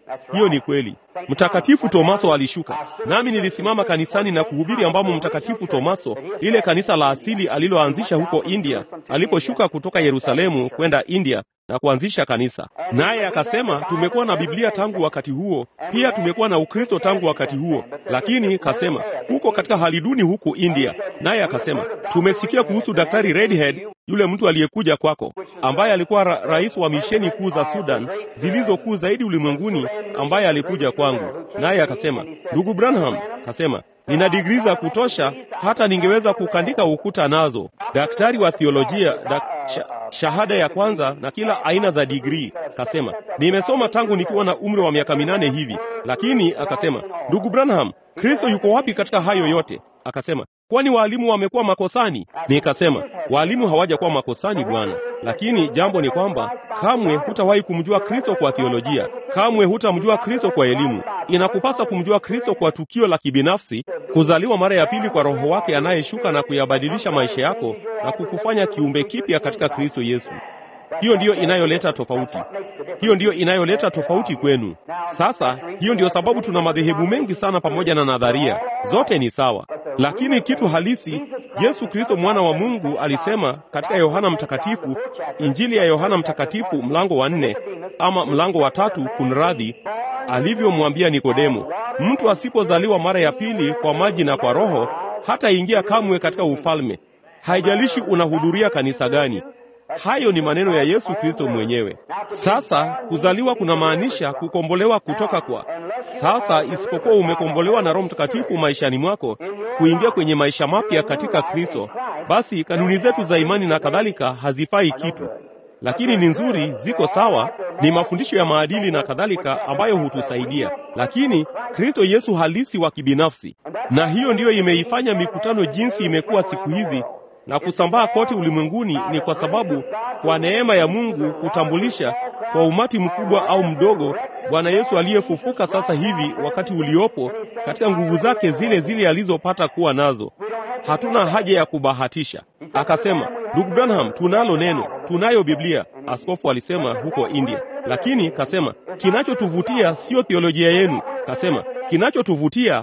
Hiyo ni kweli. Mtakatifu Tomaso alishuka, nami nilisimama kanisani na kuhubiri, ambamo Mtakatifu Tomaso, lile kanisa la asili aliloanzisha huko India, aliposhuka kutoka Yerusalemu kwenda India na kuanzisha kanisa. Naye akasema tumekuwa na Biblia tangu wakati huo, pia tumekuwa na Ukristo tangu wakati huo, lakini kasema huko katika hali duni huku India. Naye akasema tumesikia kuhusu Daktari Redhead, yule mtu aliyekuja kwako, ambaye alikuwa ra rais wa misheni kuu za Sudan zilizokuu zaidi ulimwenguni, ambaye alikuja kwangu. Naye akasema ndugu Branham, kasema nina digrii za kutosha hata ningeweza kukandika ukuta nazo. Daktari wa theolojia dak, sha, shahada ya kwanza na kila aina za digrii. Kasema nimesoma tangu nikiwa na umri wa miaka minane hivi. Lakini akasema ndugu Branham, Kristo yuko wapi katika hayo yote? Akasema kwani waalimu wamekuwa makosani? Nikasema waalimu hawajakuwa makosani bwana, lakini jambo ni kwamba kamwe hutawahi kumjua Kristo kwa theolojia, kamwe hutamjua Kristo kwa elimu. Inakupasa kumjua Kristo kwa tukio la kibinafsi, kuzaliwa mara ya pili kwa Roho wake anayeshuka na kuyabadilisha maisha yako na kukufanya kiumbe kipya katika Kristo Yesu. Hiyo ndiyo inayoleta tofauti. Hiyo ndiyo inayoleta tofauti kwenu. Sasa hiyo ndiyo sababu tuna madhehebu mengi sana pamoja na nadharia. Zote ni sawa. Lakini kitu halisi Yesu Kristo mwana wa Mungu alisema katika Yohana Mtakatifu, Injili ya Yohana Mtakatifu mlango wa nne ama mlango wa tatu, kunradhi, alivyomwambia Nikodemo, mtu asipozaliwa mara ya pili kwa maji na kwa Roho hataingia kamwe katika ufalme. Haijalishi unahudhuria kanisa gani. Hayo ni maneno ya Yesu Kristo mwenyewe. Sasa kuzaliwa kunamaanisha kukombolewa kutoka kwa. Sasa isipokuwa umekombolewa na Roho Mtakatifu maishani mwako, kuingia kwenye maisha mapya katika Kristo, basi kanuni zetu za imani na kadhalika hazifai kitu, lakini ni nzuri, ziko sawa, ni mafundisho ya maadili na kadhalika ambayo hutusaidia, lakini Kristo Yesu halisi wa kibinafsi, na hiyo ndiyo imeifanya mikutano jinsi imekuwa siku hizi na kusambaa kote ulimwenguni ni kwa sababu kwa neema ya Mungu kutambulisha kwa umati mkubwa au mdogo Bwana Yesu aliyefufuka sasa hivi wakati uliopo katika nguvu zake zile zile alizopata kuwa nazo. Hatuna haja ya kubahatisha. Akasema, ndugu Branham, tunalo neno, tunayo Biblia, askofu alisema huko India. Lakini kasema kinachotuvutia sio theolojia yenu. Kasema kinachotuvutia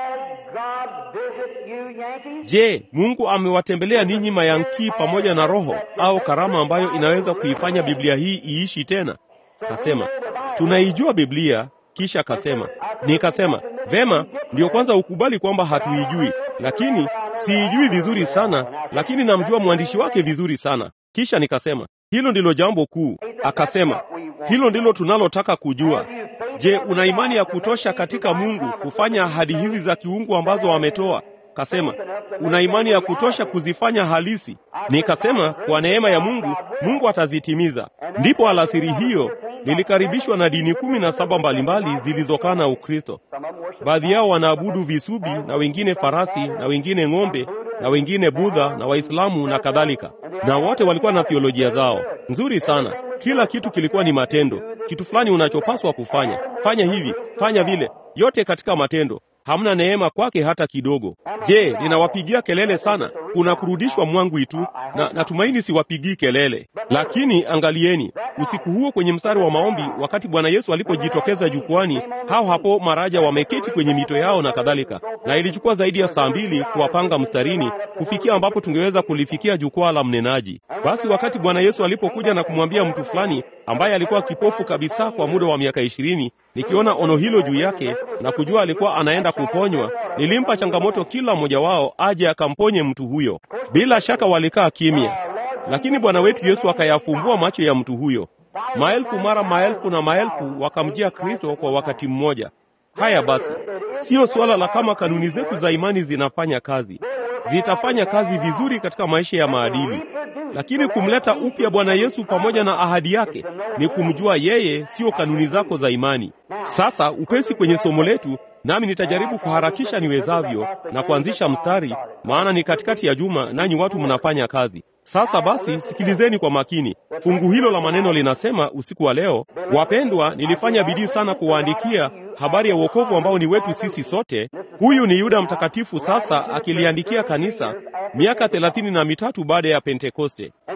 Je, Mungu amewatembelea ninyi mayankii pamoja na roho au karama ambayo inaweza kuifanya Biblia hii iishi tena? Kasema, tunaijua Biblia. Kisha kasema, nikasema, vema, ndiyo kwanza ukubali kwamba hatuijui, lakini siijui vizuri sana, lakini namjua mwandishi wake vizuri sana. Kisha nikasema, hilo ndilo jambo kuu. Akasema, hilo ndilo tunalotaka kujua. Je, una imani ya kutosha katika Mungu kufanya ahadi hizi za kiungu ambazo ametoa? Kasema, una imani ya kutosha kuzifanya halisi? Nikasema, kwa neema ya Mungu, Mungu atazitimiza. Ndipo alasiri hiyo nilikaribishwa na dini kumi na saba mbalimbali zilizokaa na Ukristo. Baadhi yao wanaabudu visubi na wengine farasi na wengine ng'ombe na wengine Budha na Waislamu na kadhalika, na wote walikuwa na theolojia zao nzuri sana. Kila kitu kilikuwa ni matendo, kitu fulani unachopaswa kufanya, fanya hivi, fanya vile, yote katika matendo. Hamna neema kwake hata kidogo. Je, ninawapigia kelele sana? Kuna kurudishwa mwangwi tu, na natumaini siwapigii kelele. Lakini angalieni, usiku huo kwenye mstari wa maombi, wakati Bwana Yesu alipojitokeza jukwani, hao hapo maraja wameketi kwenye mito yao na kadhalika, na ilichukua zaidi ya saa mbili kuwapanga mstarini kufikia ambapo tungeweza kulifikia jukwaa la mnenaji. Basi wakati Bwana Yesu alipokuja na kumwambia mtu fulani ambaye alikuwa kipofu kabisa kwa muda wa miaka ishirini, nikiona ono hilo juu yake na kujua alikuwa anaenda kuponywa, nilimpa changamoto kila mmoja wao aje akamponye mtu huyo. Bila shaka walikaa kimya, lakini Bwana wetu Yesu akayafumbua macho ya mtu huyo. Maelfu mara maelfu na maelfu wakamjia Kristo kwa wakati mmoja. Haya basi, siyo suala la kama kanuni zetu za imani zinafanya kazi. Zitafanya kazi vizuri katika maisha ya maadili, lakini kumleta upya Bwana Yesu pamoja na ahadi yake ni kumjua yeye, sio kanuni zako za imani. Sasa upesi kwenye somo letu, nami nitajaribu kuharakisha niwezavyo na kuanzisha mstari, maana ni katikati ya juma nanyi watu mnafanya kazi. Sasa basi, sikilizeni kwa makini. Fungu hilo la maneno linasema usiku wa leo, wapendwa, nilifanya bidii sana kuwaandikia habari ya wokovu ambao ni wetu sisi sote. Huyu ni Yuda mtakatifu sasa akiliandikia kanisa miaka thelathini na mitatu baada ya Pentekoste.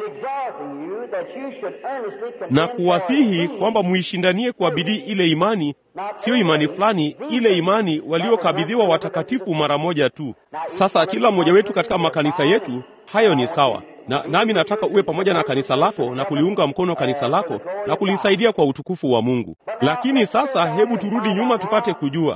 charging you that you should earnestly na contend for kuwasihi the kwamba muishindanie kwa bidii ile imani, siyo imani fulani, ile imani waliokabidhiwa watakatifu mara moja tu. Sasa kila mmoja wetu katika makanisa yetu, hayo ni sawa na nami nataka uwe pamoja na kanisa lako na kuliunga mkono kanisa lako na kulisaidia kwa utukufu wa Mungu. Lakini sasa hebu turudi nyuma tupate kujua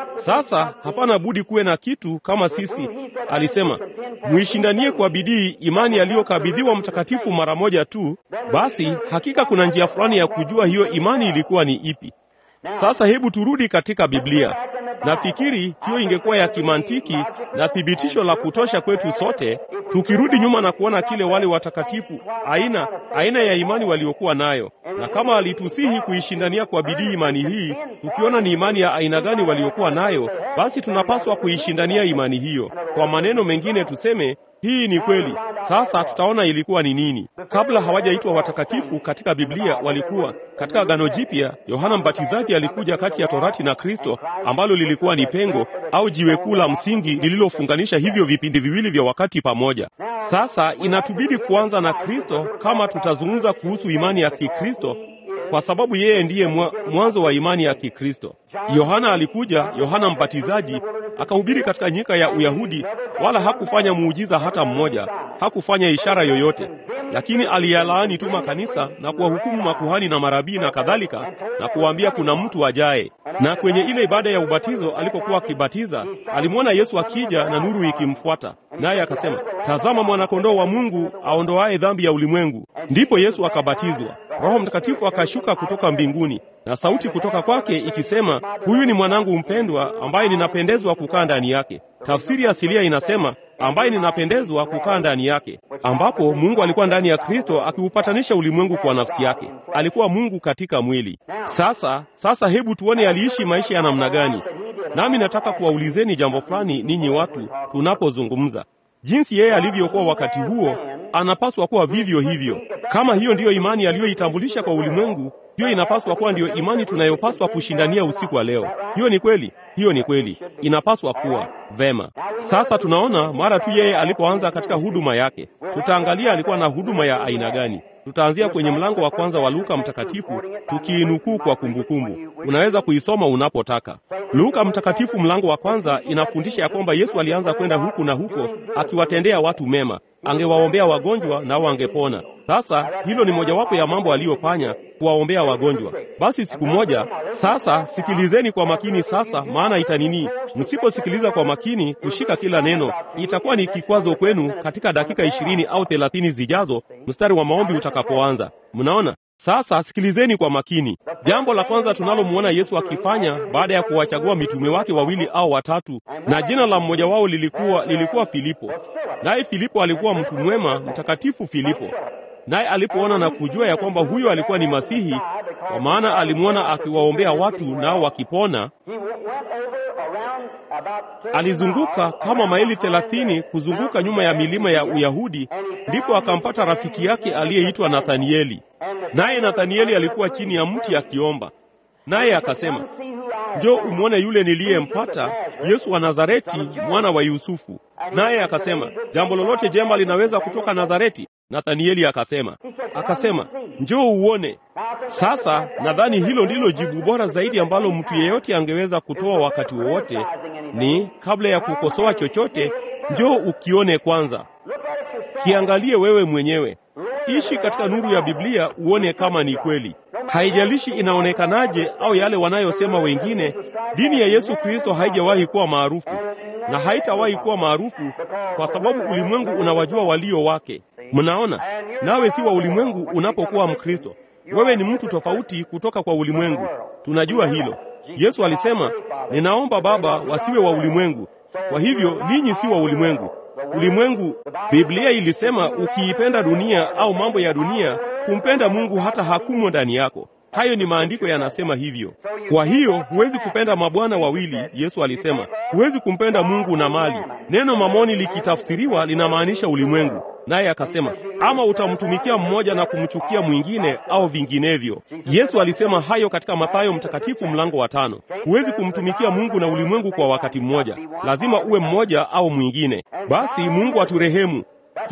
sasa hapana budi kuwe na kitu kama sisi. Alisema muishindanie kwa bidii imani aliyokabidhiwa mtakatifu mara moja tu. Basi hakika kuna njia fulani ya kujua hiyo imani ilikuwa ni ipi. Sasa hebu turudi katika Biblia. Nafikiri hiyo ingekuwa ya kimantiki na thibitisho la kutosha kwetu sote, tukirudi nyuma na kuona kile wale watakatifu, aina aina ya imani waliokuwa nayo, na kama alitusihi kuishindania kwa bidii imani hii, tukiona ni imani ya aina gani waliokuwa nayo, basi tunapaswa kuishindania imani hiyo. Kwa maneno mengine tuseme hii ni kweli. Sasa tutaona ilikuwa ni nini. Kabla hawajaitwa watakatifu katika Biblia, walikuwa katika Agano Jipya. Yohana Mbatizaji alikuja kati ya Torati na Kristo, ambalo lilikuwa ni pengo au jiwe kuu la msingi lililofunganisha hivyo vipindi viwili vya wakati pamoja. Sasa inatubidi kuanza na Kristo kama tutazungumza kuhusu imani ya Kikristo, kwa sababu yeye ndiye mwa, mwanzo wa imani ya Kikristo. Yohana alikuja, Yohana Mbatizaji akahubiri katika nyika ya Uyahudi, wala hakufanya muujiza hata mmoja, hakufanya ishara yoyote, lakini aliyalaani tu makanisa na kuwahukumu makuhani na marabii na kadhalika, na kuwaambia kuna mtu ajaye. Na kwenye ile ibada ya ubatizo alipokuwa akibatiza, alimwona Yesu akija na nuru ikimfuata, naye akasema, tazama mwanakondoo wa Mungu aondoaye dhambi ya ulimwengu. Ndipo Yesu akabatizwa. Roho Mtakatifu akashuka kutoka mbinguni na sauti kutoka kwake ikisema, huyu ni mwanangu mpendwa ambaye ninapendezwa kukaa ndani yake. Tafsiri asilia inasema ambaye ninapendezwa kukaa ndani yake, ambapo Mungu alikuwa ndani ya Kristo akiupatanisha ulimwengu kwa nafsi yake. Alikuwa Mungu katika mwili. Sasa sasa, hebu tuone aliishi maisha ya namna gani. Nami nataka kuwaulizeni jambo fulani, ninyi watu, tunapozungumza jinsi yeye alivyokuwa wakati huo, anapaswa kuwa vivyo hivyo. Kama hiyo ndiyo imani aliyoitambulisha kwa ulimwengu, hiyo inapaswa kuwa ndiyo imani tunayopaswa kushindania usiku wa leo. Hiyo ni kweli, hiyo ni kweli, inapaswa kuwa vema. Sasa tunaona mara tu yeye alipoanza katika huduma yake, tutaangalia alikuwa na huduma ya aina gani. Tutaanzia kwenye mlango wa kwanza wa Luka mtakatifu tukiinukuu kwa kumbukumbu. Unaweza kuisoma unapotaka. Luka mtakatifu mlango wa kwanza inafundisha ya kwamba Yesu alianza kwenda huku na huko akiwatendea watu mema, angewaombea wagonjwa nao wangepona. Sasa hilo ni mojawapo ya mambo aliyofanya, kuwaombea wagonjwa. Basi siku moja, sasa sikilizeni kwa makini sasa, maana itanini, msiposikiliza kwa makini kushika kila neno, itakuwa ni kikwazo kwenu katika dakika ishirini au thelathini zijazo, mstari wa maombi utakapoanza. Mnaona? Sasa sikilizeni kwa makini. Jambo la kwanza tunalomwona Yesu akifanya baada ya kuwachagua mitume wake wawili au watatu, na jina la mmoja wao lilikuwa lilikuwa Filipo. Naye Filipo alikuwa mtu mwema, mtakatifu Filipo. Naye alipoona na kujua ya kwamba huyo alikuwa ni Masihi, kwa maana alimwona akiwaombea watu nao wakipona, alizunguka kama maili thelathini kuzunguka nyuma ya milima ya Uyahudi, ndipo akampata rafiki yake aliyeitwa Nathanieli. Naye Nathanieli alikuwa chini ya mti akiomba, naye akasema, njoo umwone yule niliyempata, Yesu wa Nazareti, mwana wa Yusufu. Naye akasema, jambo lolote jema linaweza kutoka Nazareti? Nathanieli akasema, akasema, njoo uone. Sasa nadhani hilo ndilo jibu bora zaidi ambalo mtu yeyote angeweza kutoa wakati wowote, ni kabla ya kukosoa chochote, njoo ukione kwanza, kiangalie wewe mwenyewe. Ishi katika nuru ya Biblia uone kama ni kweli. Haijalishi inaonekanaje au yale wanayosema wengine, dini ya Yesu Kristo haijawahi kuwa maarufu na haitawahi kuwa maarufu kwa sababu ulimwengu unawajua walio wake. Mnaona, nawe si wa ulimwengu unapokuwa Mkristo. Wewe ni mtu tofauti kutoka kwa ulimwengu. Tunajua hilo. Yesu alisema, ninaomba Baba wasiwe wa ulimwengu, kwa hivyo ninyi si wa ulimwengu. Ulimwengu, Biblia ilisema ukiipenda dunia au mambo ya dunia, kumpenda Mungu hata hakumo ndani yako. Hayo ni maandiko yanasema hivyo. Kwa hiyo huwezi kupenda mabwana wawili, Yesu alisema. Huwezi kumpenda Mungu na mali. Neno mamoni likitafsiriwa linamaanisha ulimwengu. Naye akasema, ama utamtumikia mmoja na kumchukia mwingine au vinginevyo. Yesu alisema hayo katika Mathayo mtakatifu mlango wa tano. Huwezi kumtumikia Mungu na ulimwengu kwa wakati mmoja, lazima uwe mmoja au mwingine. Basi Mungu aturehemu.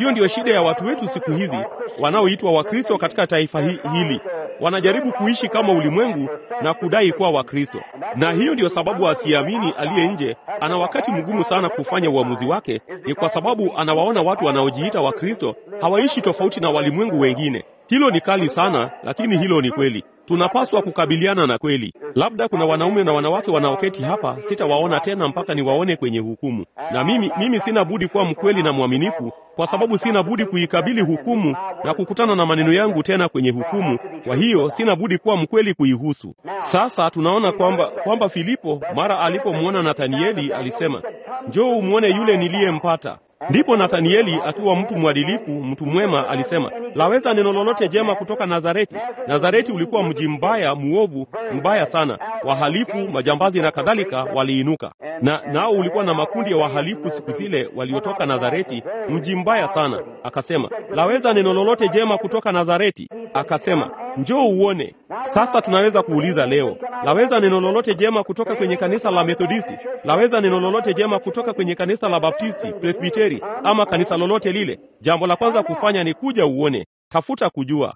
Hiyo ndiyo shida ya watu wetu siku hizi wanaoitwa Wakristo katika taifa hi hili. Wanajaribu kuishi kama ulimwengu na kudai kuwa Wakristo, na hiyo ndiyo sababu asiamini aliye nje ana wakati mgumu sana kufanya uamuzi wake. Ni kwa sababu anawaona watu wanaojiita Wakristo hawaishi tofauti na walimwengu wengine. Hilo ni kali sana, lakini hilo ni kweli. Tunapaswa kukabiliana na kweli. Labda kuna wanaume na wanawake wanaoketi hapa, sitawaona tena mpaka niwaone kwenye hukumu. Na mimi, mimi sina budi kuwa mkweli na mwaminifu, kwa sababu sina budi kuikabili hukumu na kukutana na maneno yangu tena kwenye hukumu. Kwa hiyo sina budi kuwa mkweli kuihusu. Sasa tunaona kwamba kwamba Filipo mara alipomwona Nathanieli alisema, njoo umwone yule niliyempata. Ndipo Nathanieli akiwa mtu mwadilifu, mtu mwema, alisema, laweza neno lolote jema kutoka Nazareti? Nazareti ulikuwa mji mbaya, muovu, mbaya sana, wahalifu, majambazi na kadhalika waliinuka, na nao ulikuwa na makundi ya wahalifu siku zile waliotoka Nazareti, mji mbaya sana. Akasema, laweza neno lolote jema kutoka Nazareti? Akasema, njoo uone. Sasa tunaweza kuuliza leo, laweza neno lolote jema kutoka kwenye kanisa la Methodisti? Laweza neno lolote jema kutoka kwenye kanisa la Baptisti, Presbiteri ama kanisa lolote lile? Jambo la kwanza kufanya ni kuja uone, tafuta kujua.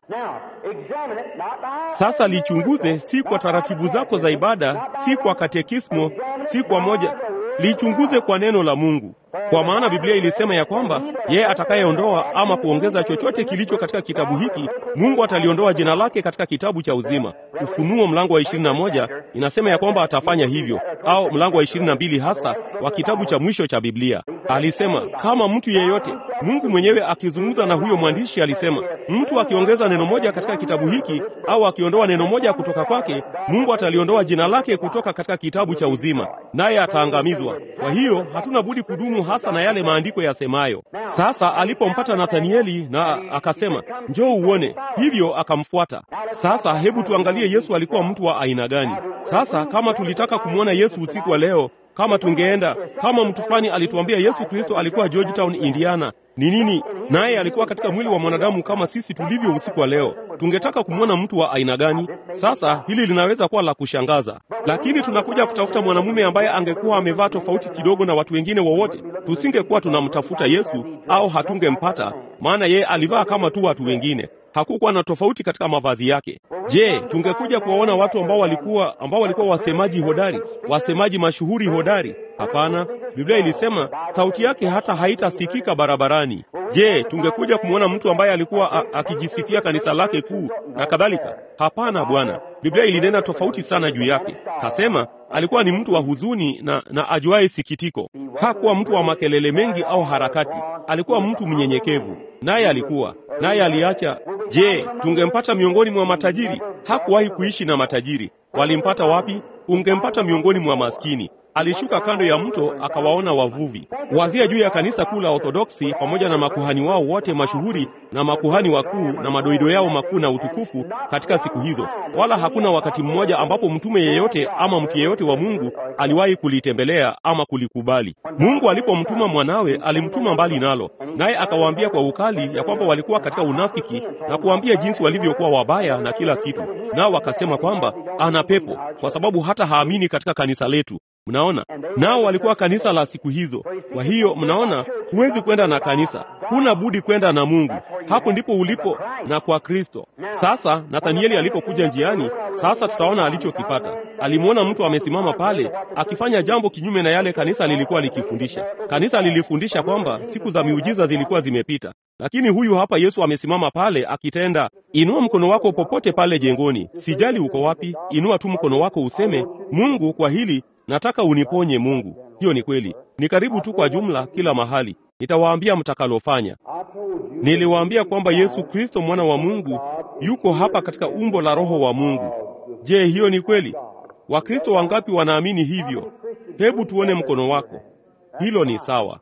Sasa lichunguze, si kwa taratibu zako za ibada, si kwa katekismo, si kwa moja, lichunguze kwa neno la Mungu, kwa maana Biblia ilisema ya kwamba yeye atakayeondoa ama kuongeza chochote kilicho katika kitabu hiki, Mungu ataliondoa jina lake katika kitabu cha uzima. Ufunuo mlango wa ishirini na moja inasema ya kwamba atafanya hivyo, au mlango wa ishirini na mbili hasa wa kitabu cha mwisho cha Biblia. Alisema kama mtu yeyote, Mungu mwenyewe akizungumza na huyo mwandishi alisema, mtu akiongeza neno moja katika kitabu hiki au akiondoa neno moja kutoka kwake, Mungu ataliondoa jina lake kutoka katika kitabu cha uzima, naye ataangamizwa. Kwa hiyo hatuna budi kudumu hasa na yale maandiko yasemayo. Sasa alipompata Nathanieli na akasema, njoo uone, hivyo akamfuata. Sasa hebu tuangalie Yesu alikuwa mtu wa aina gani. Sasa kama tulitaka kumwona Yesu usiku wa leo, kama tungeenda, kama mtu fulani alituambia Yesu Kristo alikuwa Georgetown, Indiana, ni nini? Naye alikuwa katika mwili wa mwanadamu kama sisi tulivyo usiku wa leo. Tungetaka kumwona mtu wa aina gani? Sasa hili linaweza kuwa la kushangaza, lakini tunakuja kutafuta mwanamume ambaye angekuwa amevaa tofauti kidogo na watu wengine wowote. Tusingekuwa tunamtafuta Yesu au hatungempata, maana yeye alivaa kama tu watu wengine. Hakukuwa na tofauti katika mavazi yake. Je, tungekuja kuwaona watu ambao walikuwa ambao walikuwa wasemaji hodari, wasemaji mashuhuri hodari? Hapana. Biblia ilisema sauti yake hata haitasikika barabarani. Je, tungekuja kumwona mtu ambaye alikuwa akijisifia kanisa lake kuu na kadhalika? Hapana, Bwana. Biblia ilinena tofauti sana juu yake. Kasema alikuwa ni mtu wa huzuni na, na ajuaye sikitiko. Hakuwa mtu wa makelele mengi au harakati. Alikuwa mtu mnyenyekevu, naye alikuwa naye aliacha. Je, tungempata miongoni mwa matajiri? Hakuwahi kuishi na matajiri. Walimpata wapi? Ungempata miongoni mwa maskini. Alishuka kando ya mto akawaona wavuvi. Wazia juu ya kanisa kuu la Orthodoksi pamoja na makuhani wao wote mashuhuri na makuhani wakuu na madoido yao makuu na utukufu katika siku hizo. Wala hakuna wakati mmoja ambapo mtume yeyote ama mtu yeyote wa Mungu aliwahi kulitembelea ama kulikubali. Mungu alipomtuma mwanawe, alimtuma mbali nalo, naye akawaambia kwa ukali ya kwamba walikuwa katika unafiki na kuambia jinsi walivyokuwa wabaya na kila kitu, nao wakasema kwamba ana pepo kwa sababu hata haamini katika kanisa letu. Mnaona, nao walikuwa kanisa la siku hizo. Kwa hiyo mnaona, huwezi kwenda na kanisa, huna budi kwenda na Mungu. Hapo ndipo ulipo na kwa Kristo. Sasa Nathanieli alipokuja njiani, sasa tutaona alichokipata. Alimwona mtu amesimama pale akifanya jambo kinyume na yale kanisa lilikuwa likifundisha. Kanisa lilifundisha kwamba siku za miujiza zilikuwa zimepita, lakini huyu hapa Yesu amesimama pale akitenda. Inua mkono wako popote pale jengoni, sijali uko wapi, inua tu mkono wako useme, Mungu, kwa hili nataka uniponye Mungu. Hiyo ni kweli, ni karibu tu kwa jumla kila mahali. Nitawaambia mtakalofanya. Niliwaambia kwamba Yesu Kristo mwana wa Mungu yuko hapa katika umbo la Roho wa Mungu. Je, hiyo ni kweli? Wakristo wangapi wanaamini hivyo? Hebu tuone mkono wako. Hilo ni sawa.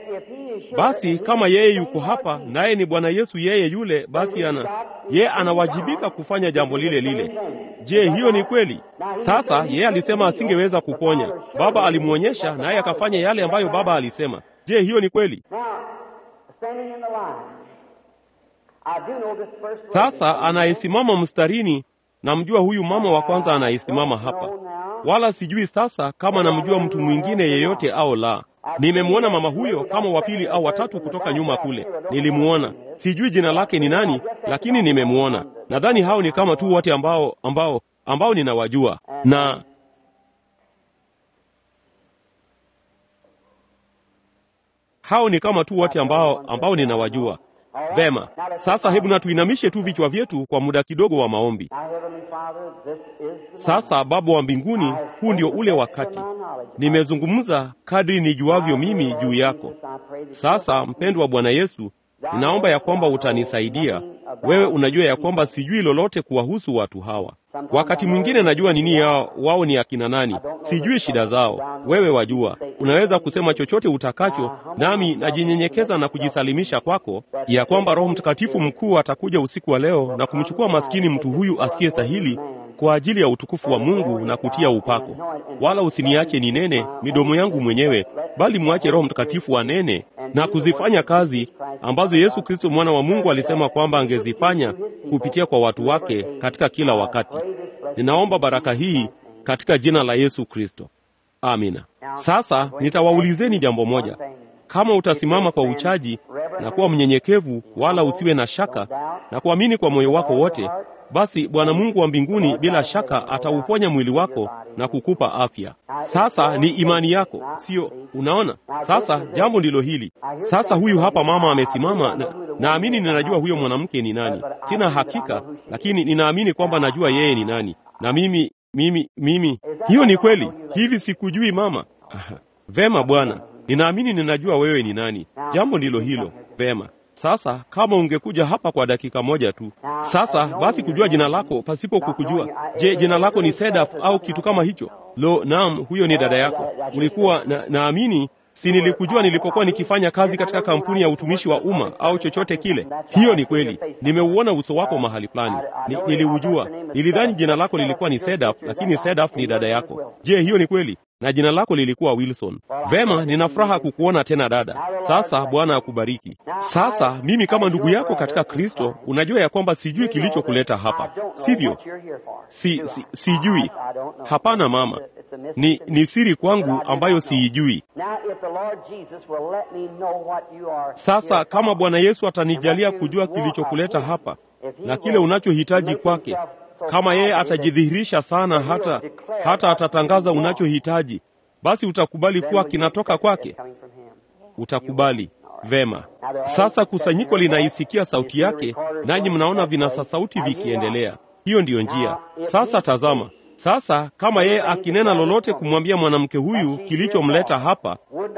Basi kama yeye yuko hapa naye ni Bwana Yesu yeye yule, basi ana yeye anawajibika kufanya jambo lile lile. Je, hiyo ni kweli? Sasa yeye alisema asingeweza kuponya. Baba alimwonyesha naye akafanya yale ambayo Baba alisema. Je, hiyo ni kweli? Sasa anayesimama mstarini, namjua huyu mama wa kwanza anayesimama hapa, wala sijui sasa kama namjua mtu mwingine yeyote au la. Nimemwona mama huyo kama wa pili au watatu kutoka nyuma kule, nilimwona. Sijui jina lake ni nani, lakini nimemwona. Nadhani hao ni kama tu wote ambao ambao ambao ninawajua na hao ni kama tu wote ambao ambao ninawajua vema. Sasa hebu na tuinamishe tu vichwa vyetu kwa muda kidogo wa maombi. Sasa Baba wa mbinguni, huu ndio ule wakati. Nimezungumza kadri nijuavyo mimi juu yako. Sasa mpendwa Bwana Yesu, ninaomba ya kwamba utanisaidia. Wewe unajua ya kwamba sijui lolote kuwahusu watu hawa. Wakati mwingine najua nini yao, wao ni akina nani, sijui shida zao. Wewe wajua, unaweza kusema chochote utakacho, nami najinyenyekeza na kujisalimisha kwako, ya kwamba Roho Mtakatifu mkuu atakuja usiku wa leo na kumchukua maskini mtu huyu asiyestahili kwa ajili ya utukufu wa Mungu na kutia upako. Wala usiniache ninene midomo yangu mwenyewe, bali mwache Roho Mtakatifu anene na kuzifanya kazi ambazo Yesu Kristo mwana wa Mungu alisema kwamba angezifanya kupitia kwa watu wake katika kila wakati. Ninaomba baraka hii katika jina la Yesu Kristo, amina. Sasa nitawaulizeni jambo moja. Kama utasimama kwa uchaji na kuwa mnyenyekevu, wala usiwe na shaka na kuamini kwa moyo wako wote, basi Bwana Mungu wa mbinguni bila shaka atauponya mwili wako na kukupa afya. Sasa ni imani yako, sio? Unaona, sasa jambo ndilo hili. Sasa huyu hapa mama amesimama, na naamini ninajua huyo mwanamke ni nani. Sina hakika, lakini ninaamini kwamba najua yeye ni nani, na mimi mimi mimi, hiyo ni kweli. Hivi sikujui mama? Vema Bwana, ninaamini ninajua wewe ni nani. Jambo ndilo hilo. Vema. Sasa kama ungekuja hapa kwa dakika moja tu. Sasa basi, kujua jina lako pasipo kukujua. Je, jina lako ni Sedaf au kitu kama hicho? Lo, naam, huyo ni dada yako. Ulikuwa na, naamini si nilikujua nilipokuwa nikifanya kazi katika kampuni ya utumishi wa umma au chochote kile. Hiyo ni kweli, nimeuona uso wako mahali fulani. Ni, niliujua. Nilidhani jina lako lilikuwa ni Sedaf, lakini Sedaf ni dada yako. Je, hiyo ni kweli? na jina lako lilikuwa Wilson. Vema, nina furaha kukuona tena dada. Sasa Bwana akubariki. Sasa mimi kama ndugu yako katika Kristo, unajua ya kwamba sijui kilichokuleta hapa, sivyo? Si, si, sijui. Hapana mama, ni, ni siri kwangu ambayo siijui. Sasa kama Bwana Yesu atanijalia kujua kilichokuleta hapa na kile unachohitaji kwake kama yeye atajidhihirisha sana hata hata atatangaza unachohitaji, basi utakubali kuwa kinatoka kwake. Utakubali vema. Sasa kusanyiko linaisikia sauti yake, nanyi mnaona vinasa sauti vikiendelea. Hiyo ndiyo njia. Sasa tazama, sasa kama yeye akinena lolote kumwambia mwanamke huyu kilichomleta hapa,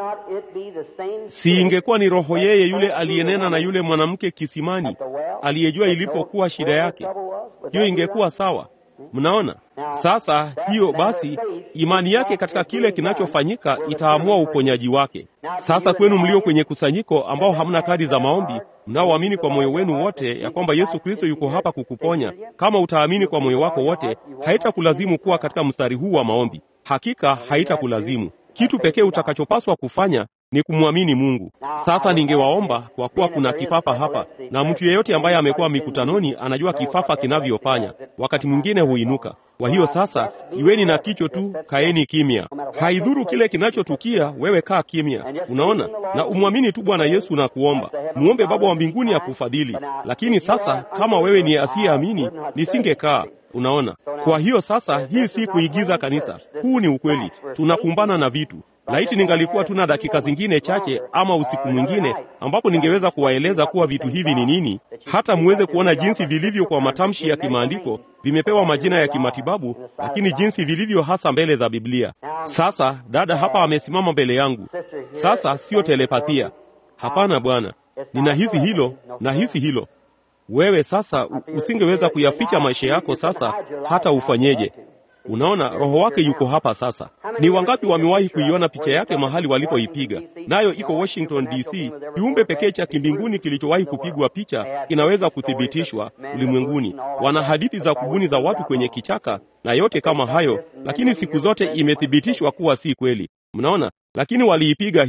si ingekuwa ni roho yeye yule aliyenena na yule mwanamke kisimani, aliyejua ilipokuwa shida yake? Hiyo ingekuwa sawa. Mnaona sasa? Hiyo basi, imani yake katika kile kinachofanyika itaamua uponyaji wake. Sasa kwenu mlio kwenye kusanyiko, ambao hamna kadi za maombi, mnaoamini kwa moyo wenu wote ya kwamba Yesu Kristo yuko hapa kukuponya, kama utaamini kwa moyo wako wote, haitakulazimu kuwa katika mstari huu wa maombi. Hakika haitakulazimu. Kitu pekee utakachopaswa kufanya ni kumwamini Mungu. Sasa ningewaomba kwa kuwa kuna kifafa hapa, na mtu yeyote ambaye amekuwa mikutanoni anajua kifafa kinavyofanya, wakati mwingine huinuka. Kwa hiyo sasa, iweni na kicho tu, kaeni kimya. Haidhuru kile kinachotukia, wewe kaa kimya, unaona, na umwamini tu Bwana Yesu na kuomba, muombe Baba wa mbinguni akufadhili. Lakini sasa, kama wewe ni asiyeamini, nisingekaa Unaona, kwa hiyo sasa, hii si kuigiza kanisa, huu ni ukweli. Tunakumbana na vitu. Laiti ningalikuwa tuna dakika zingine chache ama usiku mwingine ambapo ningeweza kuwaeleza kuwa vitu hivi ni nini, hata muweze kuona jinsi vilivyo kwa matamshi ya kimaandiko, vimepewa majina ya kimatibabu, lakini jinsi vilivyo hasa mbele za Biblia. Sasa dada hapa amesimama mbele yangu. Sasa sio telepathia, hapana bwana, ninahisi hilo, nahisi hilo wewe sasa usingeweza kuyaficha maisha yako sasa, hata ufanyeje? Unaona, roho wake yuko hapa sasa. Ni wangapi wamewahi kuiona picha yake mahali walipoipiga? Nayo iko Washington DC. Kiumbe pekee cha kimbinguni kilichowahi kupigwa picha kinaweza kuthibitishwa ulimwenguni. Wana hadithi za kubuni za watu kwenye kichaka na yote kama hayo, lakini siku zote imethibitishwa kuwa si kweli. Mnaona, lakini waliipiga hii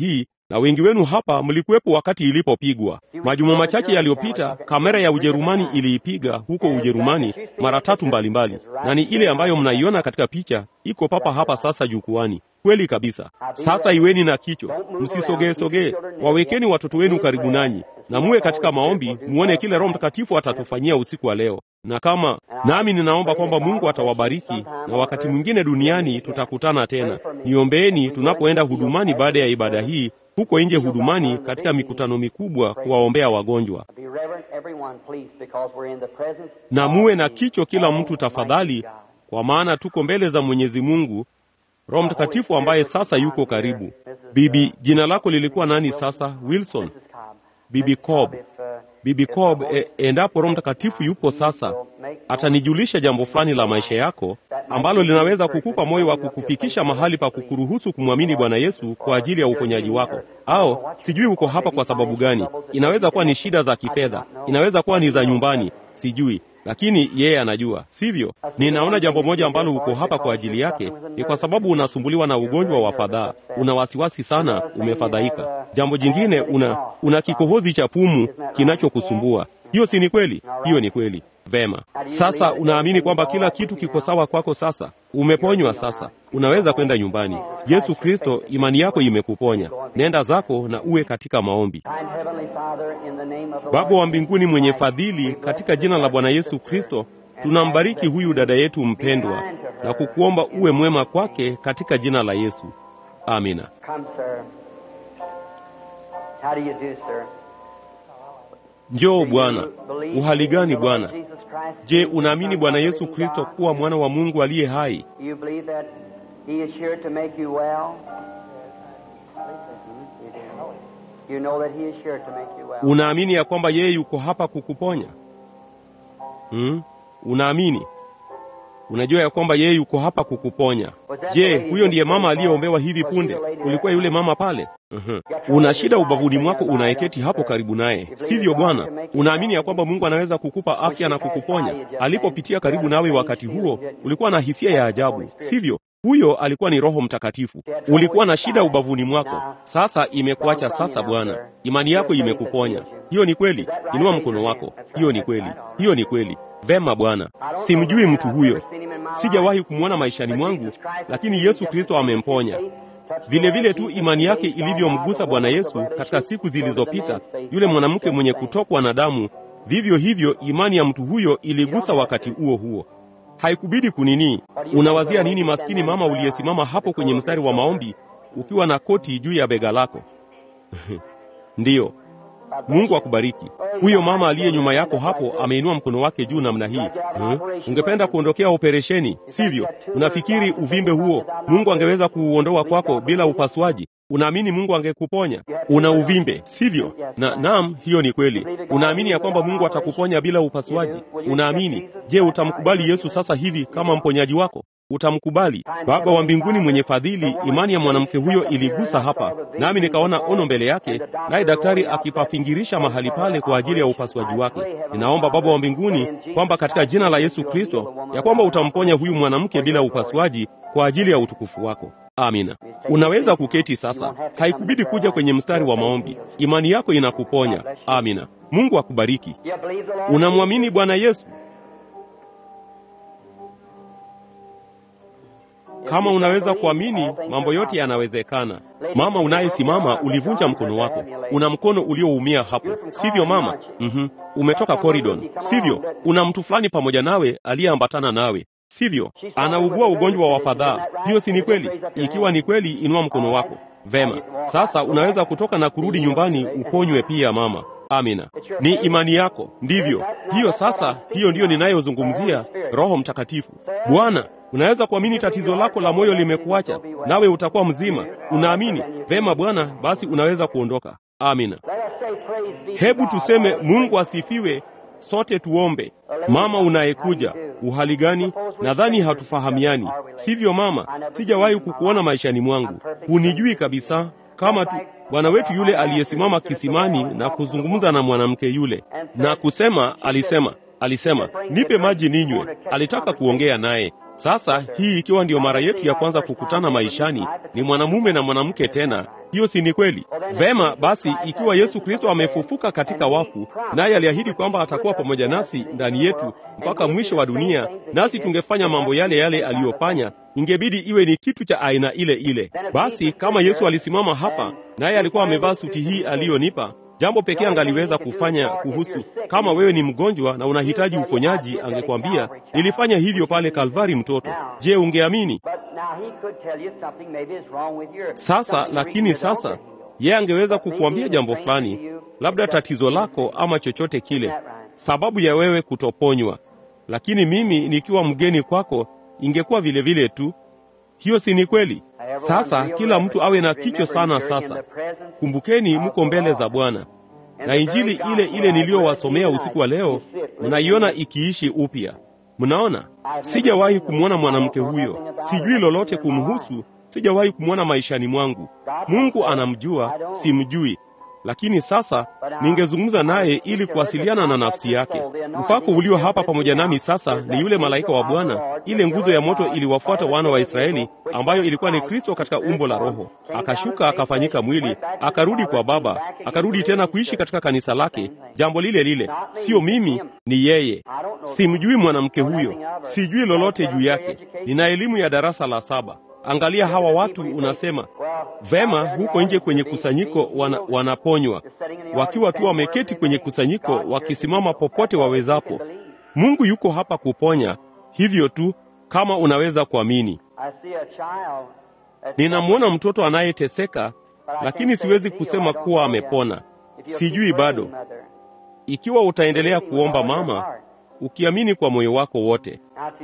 na wengi wenu hapa mlikuwepo wakati ilipopigwa. Majuma machache yaliyopita, kamera ya Ujerumani iliipiga huko Ujerumani mara tatu mbalimbali, na ni ile ambayo mnaiona katika picha, iko papa hapa sasa jukwani. Kweli kabisa. Sasa iweni na kicho, msisogee sogee, wawekeni watoto wenu karibu nanyi na muwe katika maombi, muone kile Roho Mtakatifu atatufanyia usiku wa leo. Na kama nami ninaomba kwamba Mungu atawabariki, na wakati mwingine duniani tutakutana tena. Niombeeni tunapoenda hudumani baada ya ibada hii, huko nje hudumani, katika mikutano mikubwa, kuwaombea wagonjwa. Na muwe na kicho kila mtu tafadhali, kwa maana tuko mbele za Mwenyezi Mungu, Roho Mtakatifu ambaye sasa yuko karibu. Bibi, jina lako lilikuwa nani sasa? Wilson. Bibi Cobb. Bibi Cobb, e, endapo Roho Mtakatifu yupo sasa, atanijulisha jambo fulani la maisha yako ambalo linaweza kukupa moyo wa kukufikisha mahali pa kukuruhusu kumwamini Bwana Yesu kwa ajili ya uponyaji wako. Au sijui uko hapa kwa sababu gani. Inaweza kuwa ni shida za kifedha, inaweza kuwa ni za nyumbani, sijui lakini yeye anajua, sivyo? Ninaona jambo moja ambalo uko hapa kwa ajili yake ni kwa sababu unasumbuliwa na ugonjwa wa fadhaa, una wasiwasi sana, umefadhaika. Jambo jingine, una una kikohozi cha pumu kinachokusumbua. Hiyo si ni kweli? Hiyo ni kweli. Vema, sasa unaamini kwamba kila kitu kiko sawa kwako sasa, umeponywa sasa, unaweza kwenda nyumbani. Yesu Kristo, imani yako imekuponya. Nenda zako na uwe katika maombi. Baba wa mbinguni mwenye fadhili, katika jina la Bwana Yesu Kristo, tunambariki huyu dada yetu mpendwa na kukuomba uwe mwema kwake katika jina la Yesu. Amina. Njoo Bwana. Uhali gani Bwana? Je, unaamini Bwana Yesu Kristo kuwa mwana wa Mungu aliye hai? Unaamini ya kwamba yeye yuko hapa kukuponya? Hmm? Unaamini? Unajua ya kwamba yeye yuko hapa kukuponya. Je, huyo ndiye mama aliyeombewa hivi punde? Ulikuwa yule mama pale? Uh-huh. Una shida ubavuni mwako, unaeketi hapo karibu naye, sivyo Bwana? Unaamini ya kwamba Mungu anaweza kukupa afya na kukuponya? Alipopitia karibu nawe wakati huo, ulikuwa na hisia ya ajabu, sivyo? Huyo alikuwa ni Roho Mtakatifu. Ulikuwa na shida ubavuni mwako, sasa imekuacha. Sasa Bwana, imani yako imekuponya. Hiyo ni kweli. Inua mkono wako. Hiyo ni kweli. Hiyo ni kweli. Vema Bwana, simjui mtu huyo, sijawahi kumwona maishani mwangu, lakini Yesu Kristo amemponya. Vile vile tu imani yake ilivyomgusa Bwana Yesu katika siku zilizopita, yule mwanamke mwenye kutokwa na damu, vivyo hivyo imani ya mtu huyo iligusa wakati huo huo. Haikubidi kunini. Unawazia nini, maskini mama uliyesimama hapo kwenye mstari wa maombi ukiwa na koti juu ya bega lako? Ndiyo, Mungu akubariki. Huyo mama aliye nyuma yako hapo ameinua mkono wake juu namna hii. Hmm? Ungependa kuondokea operesheni, sivyo? Unafikiri uvimbe huo Mungu angeweza kuuondoa kwako bila upasuaji? Unaamini Mungu angekuponya? Una uvimbe, sivyo? Na naam, hiyo ni kweli. Unaamini ya kwamba Mungu atakuponya bila upasuaji? Unaamini? Je, utamkubali Yesu sasa hivi kama mponyaji wako? Utamkubali? Baba wa mbinguni mwenye fadhili, imani ya mwanamke huyo iligusa hapa, nami nikaona ono mbele yake, naye daktari akipafingirisha mahali pale kwa ajili ya upasuaji wake. Ninaomba Baba wa mbinguni kwamba katika jina la Yesu Kristo, ya kwamba utamponya huyu mwanamke bila upasuaji kwa ajili ya utukufu wako. Amina. Unaweza kuketi sasa, haikubidi kuja kwenye mstari wa maombi. Imani yako inakuponya. Amina. Mungu akubariki. Unamwamini Bwana Yesu? Kama unaweza kuamini, mambo yote yanawezekana. Mama unayesimama, ulivunja mkono wako, una mkono ulioumia hapo, sivyo mama? Mm-hmm. Umetoka koridon, sivyo? Una mtu fulani pamoja nawe aliyeambatana nawe, sivyo? Anaugua ugonjwa wa fadhaa. Hiyo si ni kweli? Ikiwa ni kweli, inua mkono wako. Vema, sasa unaweza kutoka na kurudi nyumbani, uponywe pia mama. Amina. Ni imani yako, ndivyo hiyo. Sasa hiyo ndiyo ninayozungumzia, Roho Mtakatifu. Bwana, unaweza kuamini tatizo lako la moyo limekuacha, nawe utakuwa mzima. Unaamini vema? Bwana, basi unaweza kuondoka. Amina. Hebu tuseme Mungu asifiwe. Sote tuombe. Mama unayekuja, uhali gani? Nadhani hatufahamiani, sivyo mama? Sijawahi kukuona maishani mwangu, hunijui kabisa kama tu Bwana wetu yule aliyesimama kisimani na kuzungumza na mwanamke yule na kusema, alisema alisema nipe maji ninywe. Alitaka kuongea naye. Sasa hii ikiwa ndiyo mara yetu ya kwanza kukutana maishani, ni mwanamume na mwanamke tena, hiyo si ni kweli? Vema basi, ikiwa Yesu Kristo amefufuka katika wafu, naye aliahidi kwamba atakuwa pamoja nasi ndani yetu mpaka mwisho wa dunia, nasi tungefanya mambo yale yale aliyofanya, ingebidi iwe ni kitu cha aina ile ile. Basi kama Yesu alisimama hapa, naye alikuwa amevaa suti hii aliyonipa Jambo pekee angaliweza kufanya kuhusu, kama wewe ni mgonjwa na unahitaji uponyaji, angekwambia nilifanya hivyo pale Kalvari, mtoto. Je, ungeamini? Sasa lakini sasa yeye angeweza kukuambia jambo fulani, labda tatizo lako ama chochote kile, sababu ya wewe kutoponywa. Lakini mimi nikiwa mgeni kwako, ingekuwa vile vile tu. Hiyo si ni kweli? Sasa kila mtu awe na kichwa sana. Sasa kumbukeni, mko mbele za Bwana na injili ile ile niliyowasomea usiku wa leo mnaiona ikiishi upya. Mnaona, sijawahi kumwona mwanamke huyo, sijui lolote kumhusu, sijawahi kumwona maishani mwangu. Mungu anamjua, simjui lakini sasa ningezungumza naye ili kuwasiliana na nafsi yake. Mpako ulio hapa pamoja nami sasa ni yule malaika wa Bwana. Ile nguzo ya moto iliwafuata wana wa Israeli, ambayo ilikuwa ni Kristo katika umbo la Roho. Akashuka akafanyika mwili, akarudi kwa Baba, akarudi tena kuishi katika kanisa lake. Jambo lile lile, sio mimi, ni yeye. Simjui mwanamke huyo, sijui lolote juu yake. Nina elimu ya darasa la saba. Angalia hawa watu, unasema vema, huko nje kwenye kusanyiko wana, wanaponywa wakiwa tu wameketi kwenye kusanyiko, wakisimama popote wawezapo. Mungu yuko hapa kuponya, hivyo tu kama unaweza kuamini. Ninamwona mtoto anayeteseka, lakini siwezi kusema kuwa amepona. Sijui bado. Ikiwa utaendelea kuomba mama, ukiamini kwa moyo wako wote.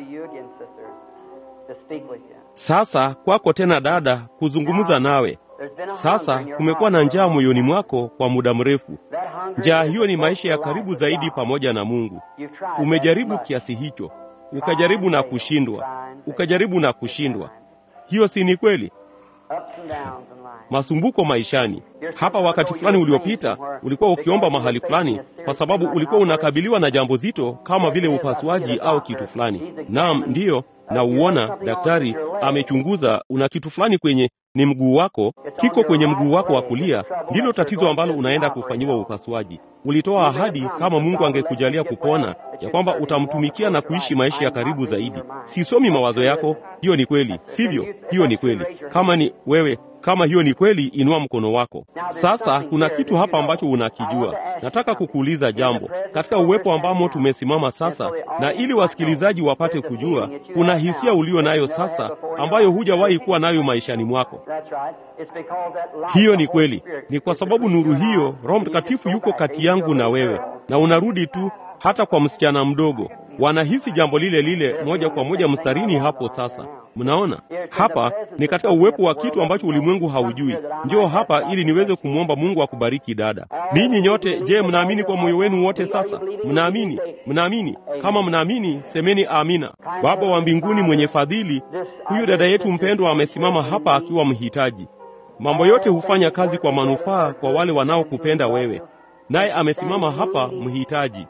Sasa kwako tena dada, kuzungumza nawe. Sasa kumekuwa na njaa moyoni mwako kwa muda mrefu. Njaa hiyo ni maisha ya karibu zaidi pamoja na Mungu. Umejaribu kiasi hicho, ukajaribu na kushindwa, ukajaribu na kushindwa. Hiyo si ni kweli? Masumbuko maishani. Hapa wakati fulani uliopita ulikuwa ukiomba mahali fulani, kwa sababu ulikuwa unakabiliwa na jambo zito kama vile upasuaji au kitu fulani. Naam, ndiyo na uona daktari amechunguza, una kitu fulani kwenye ni mguu wako, kiko kwenye mguu wako wa kulia, ndilo tatizo ambalo unaenda kufanyiwa upasuaji. Ulitoa ahadi kama Mungu angekujalia kupona, ya kwamba utamtumikia na kuishi maisha ya karibu zaidi. Sisomi mawazo yako, hiyo ni kweli, sivyo? Hiyo ni kweli. Kama ni wewe kama hiyo ni kweli, inua mkono wako. Sasa kuna kitu hapa ambacho unakijua. Nataka kukuuliza jambo katika uwepo ambamo tumesimama sasa, na ili wasikilizaji wapate kujua, kuna hisia ulio nayo sasa ambayo hujawahi kuwa nayo maishani mwako. Hiyo ni kweli, ni kwa sababu nuru hiyo, Roho Mtakatifu yuko kati yangu na wewe, na unarudi tu hata kwa msichana mdogo wanahisi jambo lile lile moja kwa moja mstarini hapo. Sasa mnaona hapa ni katika uwepo wa kitu ambacho ulimwengu haujui. Njoo hapa ili niweze kumwomba Mungu akubariki dada. Ninyi nyote, je, mnaamini kwa moyo wenu wote? Sasa mnaamini? Mnaamini? Kama mnaamini, semeni amina. Baba wa mbinguni mwenye fadhili, huyu dada yetu mpendwa amesimama hapa akiwa mhitaji. Mambo yote hufanya kazi kwa manufaa kwa wale wanaokupenda wewe naye amesimama hapa mhitaji,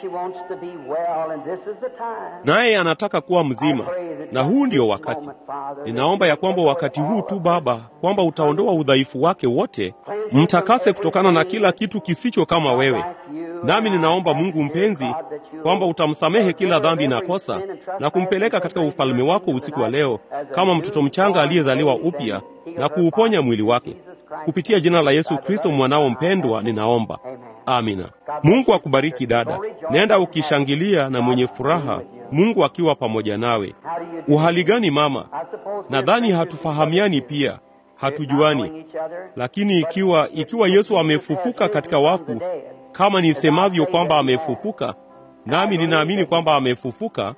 naye anataka kuwa mzima, na huu ndio wakati. Ninaomba ya kwamba wakati huu tu Baba, kwamba utaondoa udhaifu wake wote, mtakase kutokana na kila kitu kisicho kama wewe. Nami ninaomba Mungu mpenzi, kwamba utamsamehe kila dhambi na kosa na kumpeleka katika ufalme wako usiku wa leo kama mtoto mchanga aliyezaliwa upya na kuuponya mwili wake kupitia jina la Yesu Kristo mwanao mpendwa, ninaomba amina. Mungu akubariki dada, nenda ukishangilia na mwenye furaha, Mungu akiwa pamoja nawe. Uhali gani mama? Nadhani hatufahamiani pia, hatujuani, lakini ikiwa ikiwa Yesu amefufuka katika wafu kama nisemavyo kwamba amefufuka, nami ninaamini kwamba amefufuka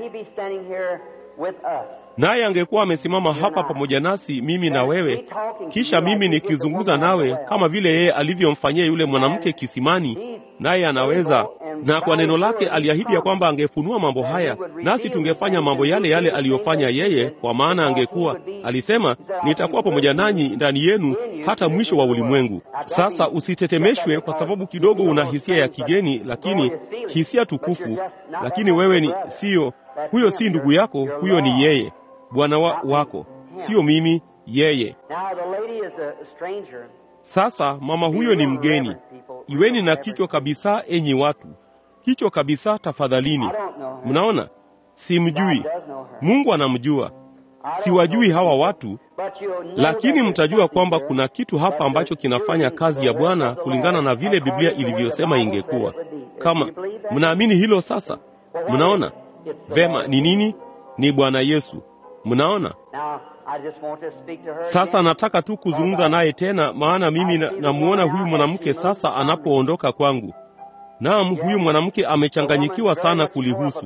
naye angekuwa amesimama hapa pamoja nasi, mimi na wewe, kisha mimi nikizungumza nawe kama vile yeye alivyomfanyia yule mwanamke kisimani, naye anaweza na kwa neno lake aliahidi ya kwamba angefunua mambo haya, nasi tungefanya mambo yale yale aliyofanya yeye, kwa maana angekuwa alisema, nitakuwa pamoja nanyi ndani yenu hata mwisho wa ulimwengu. Sasa usitetemeshwe kwa sababu kidogo una hisia ya kigeni, lakini hisia tukufu. Lakini wewe ni siyo Huyo si ndugu yako, huyo ni yeye, bwana wa, wako, sio mimi, yeye. Now the lady is a stranger. Sasa mama huyo ni mgeni. Iweni na kichwa kabisa, enyi watu, kichwa kabisa tafadhalini. I don't know her. Mnaona, simjui. God does know her. Mungu anamjua. I don't Siwajui know hawa her. watu, But you'll know lakini that mtajua there's kwamba something kuna here kitu hapa that ambacho is kinafanya doing kazi ya the work Bwana of the kulingana na Lord, vile Biblia according to the way the ilivyosema Bible ingekuwa. said it would be. Kama Do you believe that? mnaamini hilo sasa, Well, what mnaona is it? It's the vema Lord. ni nini? Ni Bwana Yesu. Mnaona Now, I just want to speak to her sasa, again. nataka tu kuzungumza naye tena, maana mimi na- namuona huyu mwanamke sasa anapoondoka kwangu. Naam, huyu mwanamke amechanganyikiwa sana kulihusu.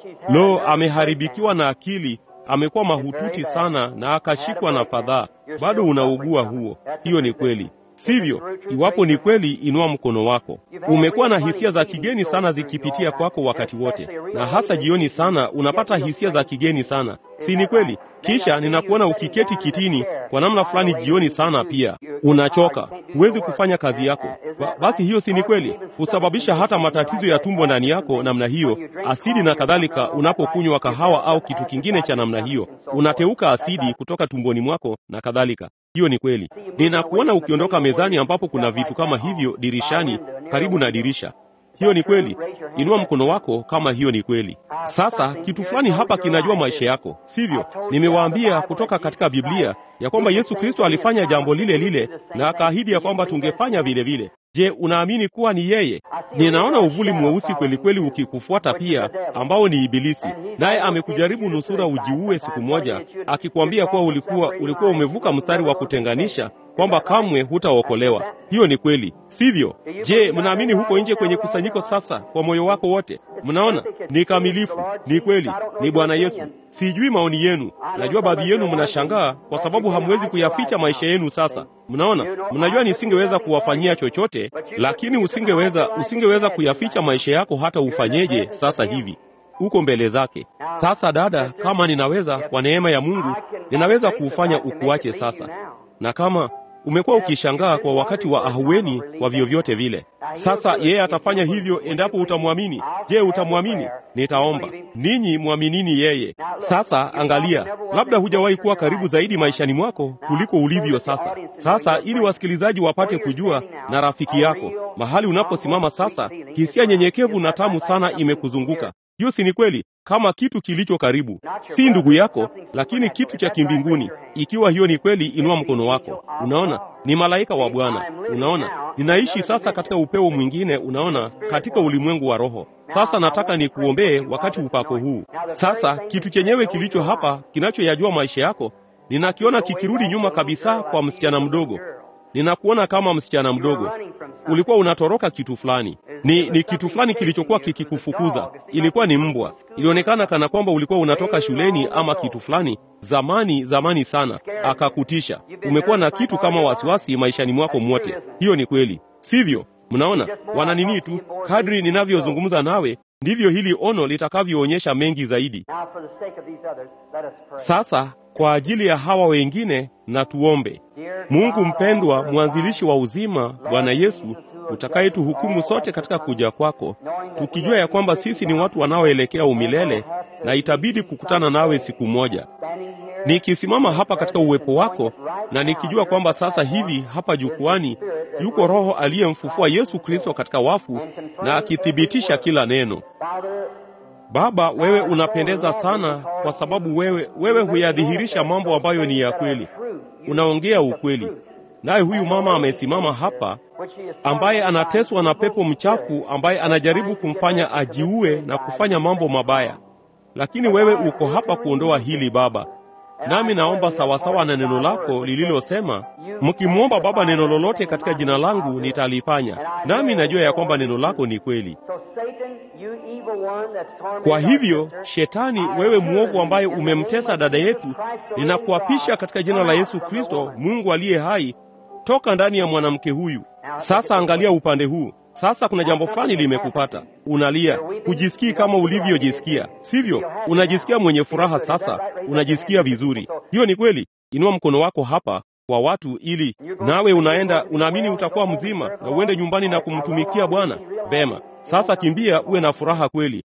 Lo, ameharibikiwa na akili, amekuwa mahututi sana na akashikwa na fadhaa. Bado unaugua huo. Hiyo ni kweli, sivyo? Iwapo ni kweli, inua mkono wako. Umekuwa na hisia za kigeni sana zikipitia kwako wakati wote, na hasa jioni sana unapata hisia za kigeni sana, si ni kweli? Kisha ninakuona ukiketi kitini kwa namna fulani jioni sana, pia unachoka, huwezi kufanya kazi yako. Ba, basi hiyo si ni kweli? Husababisha hata matatizo ya tumbo ndani yako namna hiyo, asidi na kadhalika. Unapokunywa kahawa au kitu kingine cha namna hiyo, unateuka asidi kutoka tumboni mwako na kadhalika. Hiyo ni kweli. Ninakuona ukiondoka mezani ambapo kuna vitu kama hivyo dirishani, karibu na dirisha. Hiyo ni kweli. Inua mkono wako kama hiyo ni kweli. Sasa kitu fulani hapa kinajua maisha yako, sivyo? Nimewaambia kutoka katika Biblia ya kwamba Yesu Kristo alifanya jambo lile lile na akaahidi ya kwamba tungefanya vile vile. Je, unaamini kuwa ni yeye? Ninaona uvuli mweusi kweli kweli ukikufuata pia, ambao ni Ibilisi, naye amekujaribu nusura ujiue siku moja, akikwambia kuwa ulikuwa ulikuwa umevuka mstari wa kutenganisha, kwamba kamwe hutaokolewa. Hiyo ni kweli, sivyo? Je, mnaamini huko nje kwenye kusanyiko sasa kwa moyo wako wote? Mnaona ni kamilifu, ni kweli, ni Bwana Yesu. Sijui maoni yenu, najua baadhi yenu mnashangaa kwa sababu hamwezi kuyaficha maisha yenu sasa. Mnaona, mnajua nisingeweza kuwafanyia chochote, lakini usingeweza usingeweza kuyaficha maisha yako hata ufanyeje sasa hivi uko mbele zake. Sasa dada, kama ninaweza kwa neema ya Mungu, ninaweza kuufanya ukuache sasa, na kama umekuwa ukishangaa kwa wakati wa ahueni kwa vyovyote vile, sasa yeye atafanya hivyo endapo utamwamini. Je, utamwamini? Nitaomba ninyi mwaminini yeye. Sasa angalia, labda hujawahi kuwa karibu zaidi maishani mwako kuliko ulivyo sasa. Sasa ili wasikilizaji wapate kujua, na rafiki yako mahali unaposimama sasa, hisia nyenyekevu na tamu sana imekuzunguka. Hiyo si ni kweli? Kama kitu kilicho karibu, si ndugu yako, lakini kitu cha kimbinguni. Ikiwa hiyo ni kweli, inua mkono wako. Unaona, ni malaika wa Bwana. Unaona, ninaishi sasa katika upeo mwingine, unaona, katika ulimwengu wa roho. Sasa nataka nikuombee wakati upako huu. Sasa kitu chenyewe kilicho hapa, kinachoyajua maisha yako, ninakiona kikirudi nyuma kabisa kwa msichana mdogo. Ninakuona kama msichana mdogo, ulikuwa unatoroka kitu fulani. Ni, ni kitu fulani kilichokuwa kikikufukuza. Ilikuwa ni mbwa. Ilionekana kana kwamba ulikuwa unatoka shuleni ama kitu fulani zamani, zamani sana, akakutisha. Umekuwa na kitu kama wasiwasi maishani mwako mwote. Hiyo ni kweli, sivyo? Mnaona, wana nini tu, kadri ninavyozungumza nawe ndivyo hili ono litakavyoonyesha mengi zaidi. Now, for the sake of these others, let us pray. Sasa kwa ajili ya hawa wengine na tuombe. Dear Mungu God, mpendwa, author of mwanzilishi life, wa uzima, Bwana Yesu, utakayetuhukumu sote katika kuja kwako, tukijua ya kwamba sisi ni watu wanaoelekea umilele na itabidi kukutana nawe siku moja. standing here, Nikisimama hapa katika uwepo wako na nikijua kwamba sasa hivi hapa jukwani yuko Roho aliyemfufua Yesu Kristo katika wafu na akithibitisha kila neno. Father, Baba, wewe unapendeza sana kwa sababu wewe wewe huyadhihirisha mambo ambayo ni ya kweli. Unaongea ukweli. Naye huyu mama amesimama hapa which he is ambaye anateswa na pepo mchafu ambaye anajaribu kumfanya ajiue na kufanya mambo mabaya. Lakini wewe uko hapa kuondoa hili Baba. Nami naomba sawasawa na neno lako lililosema, mkimwomba Baba neno lolote katika jina langu nitalifanya. Nami najua ya kwamba neno lako ni kweli. So Satan, you evil one that's tormented Kwa our hivyo, sister, Shetani, wewe mwovu ambaye umemtesa dada yetu, ninakuapisha katika jina la Yesu Kristo, Mungu aliye hai, toka ndani ya mwanamke huyu. Sasa angalia upande huu. Sasa kuna jambo fulani limekupata, unalia, hujisikii kama ulivyojisikia, sivyo? Unajisikia mwenye furaha sasa, unajisikia vizuri. Hiyo ni kweli. Inua mkono wako hapa kwa watu, ili nawe unaenda, unaamini utakuwa mzima na uende nyumbani na kumtumikia Bwana. Vema, sasa kimbia, uwe na furaha kweli.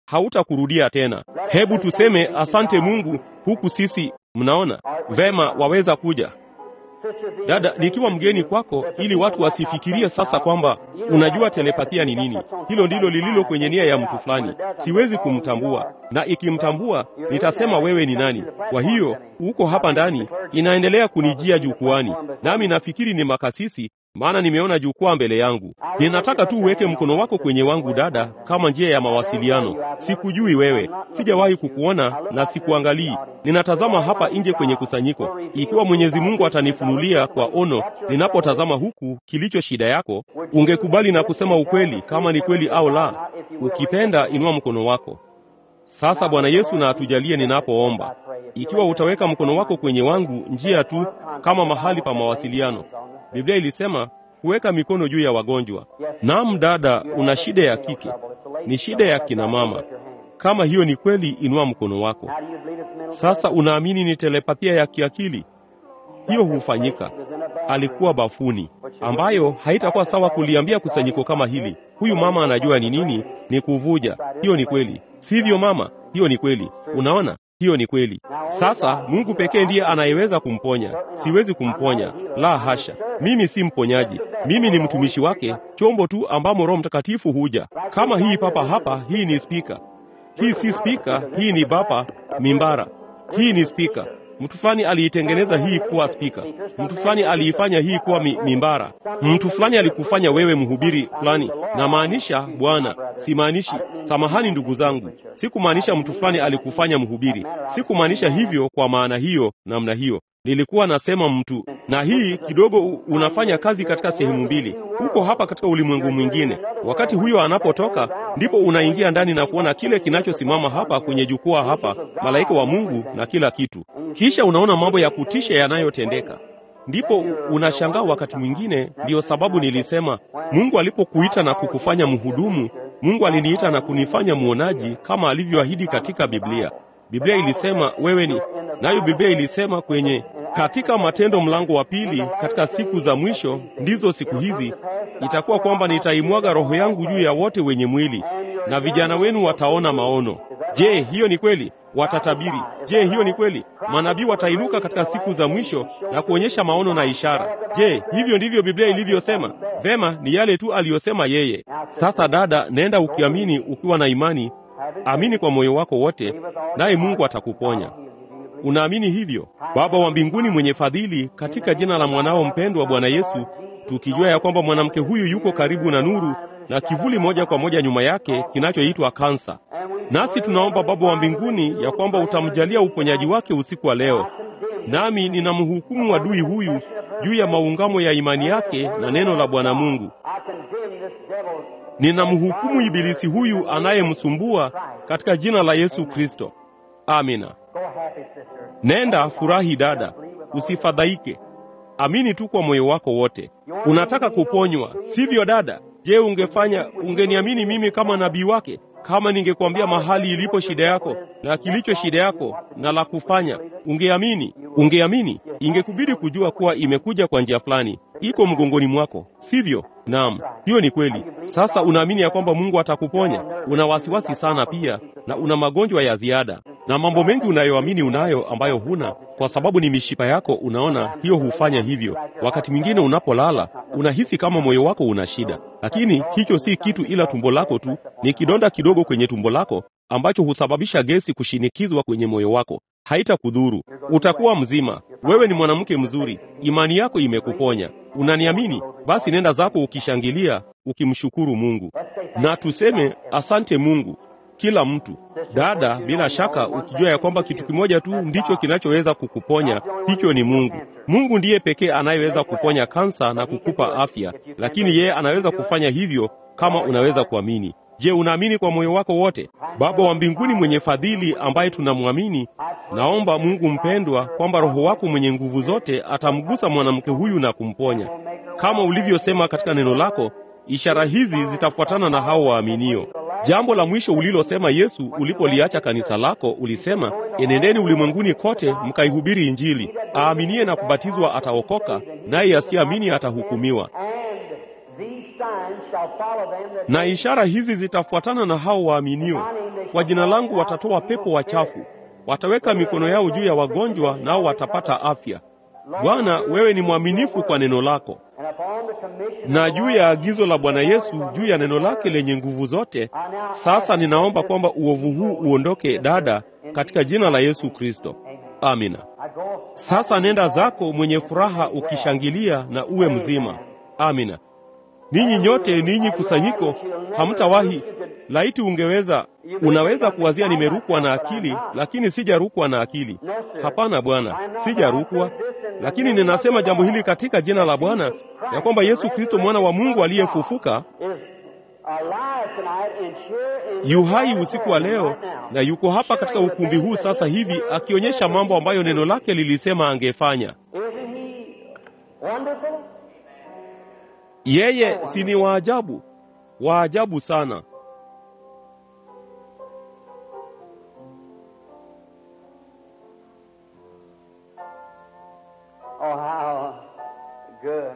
hautakurudia tena. Hebu tuseme asante Mungu, huku sisi mnaona vema, waweza kuja Dada, nikiwa mgeni kwako, ili watu wasifikirie sasa kwamba unajua telepathia ni nini. Hilo ndilo lililo kwenye nia ya mtu fulani. Siwezi kumtambua, na ikimtambua nitasema wewe ni nani. Kwa hiyo uko hapa ndani, inaendelea kunijia jukwani, nami nafikiri ni makasisi, maana nimeona jukwaa mbele yangu. Ninataka tu uweke mkono wako kwenye wangu, dada, kama njia ya mawasiliano. Sikujui wewe, sijawahi kukuona na sikuangalii. Ninatazama hapa nje kwenye kusanyiko. Ikiwa Mwenyezi Mungu atanifunulia kwa ono ninapotazama huku kilicho shida yako, ungekubali na kusema ukweli, kama ni kweli au la. Ukipenda inua mkono wako sasa. Bwana Yesu na atujalie ninapoomba. Ikiwa utaweka mkono wako kwenye wangu, njia tu kama mahali pa mawasiliano. Biblia ilisema kuweka mikono juu ya wagonjwa. Naam, dada, una shida ya kike, ni shida ya kina mama. Kama hiyo ni kweli, inua mkono wako sasa. Unaamini ni telepathia ya kiakili? Hiyo hufanyika. Alikuwa bafuni, ambayo haitakuwa sawa kuliambia kusanyiko kama hili, huyu mama anajua ni nini, ni kuvuja. Hiyo ni kweli, sivyo mama? Hiyo ni kweli. Unaona, hiyo ni kweli. Sasa Mungu pekee ndiye anayeweza kumponya. Siwezi kumponya, la hasha. Mimi si mponyaji, mimi ni mtumishi wake, chombo tu ambamo Roho Mtakatifu huja. Kama hii papa hapa, hii ni spika. Hii si spika, hii ni bapa mimbara. Hii ni spika. Mtu fulani aliitengeneza hii kuwa spika, mtu fulani aliifanya hii kuwa mi, mimbara. Mtu fulani alikufanya wewe mhubiri fulani. Na maanisha Bwana, simaanishi. Samahani ndugu zangu, sikumaanisha mtu fulani alikufanya mhubiri. Sikumaanisha hivyo kwa maana hiyo, namna hiyo. Nilikuwa nasema mtu, na hii kidogo unafanya kazi katika sehemu mbili. Uko hapa katika ulimwengu mwingine. Wakati huyo anapotoka, ndipo unaingia ndani na kuona kile kinachosimama hapa kwenye jukwaa hapa, malaika wa Mungu na kila kitu. Kisha unaona mambo ya kutisha yanayotendeka. Ndipo unashangaa wakati mwingine. Ndiyo sababu nilisema Mungu alipokuita na kukufanya mhudumu, Mungu aliniita na kunifanya mwonaji kama alivyoahidi katika Biblia. Biblia ilisema wewe ni nayo. Biblia ilisema kwenye katika Matendo mlango wa pili, katika siku za mwisho, ndizo siku hizi, itakuwa kwamba nitaimwaga roho yangu juu ya wote wenye mwili, na vijana wenu wataona maono. Je, hiyo ni kweli? Watatabiri. Je, hiyo ni kweli? Manabii watainuka katika siku za mwisho na kuonyesha maono na ishara. Je, hivyo ndivyo Biblia ilivyosema? Vema, ni yale tu aliyosema yeye. Sasa dada, nenda ukiamini, ukiwa na imani, amini kwa moyo wako wote, naye Mungu atakuponya. Unaamini hivyo? Baba wa mbinguni mwenye fadhili, katika jina la mwanao mpendwa Bwana Yesu, tukijua ya kwamba mwanamke huyu yuko karibu na nuru na kivuli moja kwa moja nyuma yake kinachoitwa kansa. Nasi tunaomba Baba wa mbinguni ya kwamba utamjalia uponyaji wake usiku wa leo. Nami ninamhukumu adui huyu juu ya maungamo ya imani yake na neno la Bwana Mungu. Ninamhukumu ibilisi huyu anayemsumbua katika jina la Yesu Kristo. Amina. Nenda furahi dada, usifadhaike. Amini tu kwa moyo wako wote. Unataka kuponywa, sivyo dada? Je, ungefanya ungeniamini mimi kama nabii wake kama ningekwambia mahali ilipo shida yako na kilicho shida yako na la kufanya, ungeamini? Ungeamini? Ingekubidi kujua kuwa imekuja kwa njia fulani, iko mgongoni mwako, sivyo? Naam, hiyo ni kweli. Sasa unaamini ya kwamba Mungu atakuponya. Una wasiwasi sana pia, na una magonjwa ya ziada na mambo mengi unayoamini unayo ambayo huna, kwa sababu ni mishipa yako. Unaona, hiyo hufanya hivyo. Wakati mwingine unapolala unahisi kama moyo wako una shida, lakini hicho si kitu ila tumbo lako tu. Ni kidonda kidogo kwenye tumbo lako ambacho husababisha gesi kushinikizwa kwenye moyo wako. Haitakudhuru, utakuwa mzima. Wewe ni mwanamke mzuri, imani yako imekuponya. Unaniamini? Basi nenda zako ukishangilia, ukimshukuru Mungu, na tuseme asante Mungu kila mtu dada, bila shaka ukijua ya kwamba kitu kimoja tu ndicho kinachoweza kukuponya, hicho ni Mungu. Mungu ndiye pekee anayeweza kuponya kansa na kukupa afya, lakini yeye anaweza kufanya hivyo kama unaweza kuamini. Je, unaamini kwa moyo wako wote? Baba wa mbinguni mwenye fadhili, ambaye tunamwamini, naomba Mungu mpendwa, kwamba Roho wako mwenye nguvu zote atamgusa mwanamke huyu na kumponya, kama ulivyosema katika neno lako, ishara hizi zitafuatana na hao waaminio. Jambo la mwisho ulilosema Yesu ulipoliacha kanisa lako, ulisema enendeni ulimwenguni kote mkaihubiri Injili. Aaminie na kubatizwa ataokoka, naye asiamini atahukumiwa. Na ishara hizi zitafuatana na hao waaminio. kwa jina langu watatoa pepo wachafu, wataweka mikono yao juu ya wagonjwa, nao watapata afya. Bwana, wewe ni mwaminifu kwa neno lako, na juu ya agizo la Bwana Yesu, juu ya neno lake lenye nguvu zote. Sasa ninaomba kwamba uovu huu uondoke, dada, katika jina la Yesu Kristo, amina. Sasa nenda zako mwenye furaha, ukishangilia na uwe mzima, amina. Ninyi nyote, ninyi kusanyiko, hamtawahi laiti ungeweza. Unaweza kuwazia nimerukwa na akili, lakini sijarukwa na akili. Hapana Bwana, sijarukwa, lakini ninasema jambo hili katika jina la Bwana ya kwamba Yesu Kristo mwana wa Mungu aliyefufuka yu hai usiku wa leo na yuko hapa katika ukumbi huu sasa hivi akionyesha mambo ambayo neno lake lilisema angefanya. Yeye si ni waajabu, waajabu sana. Oh, how good.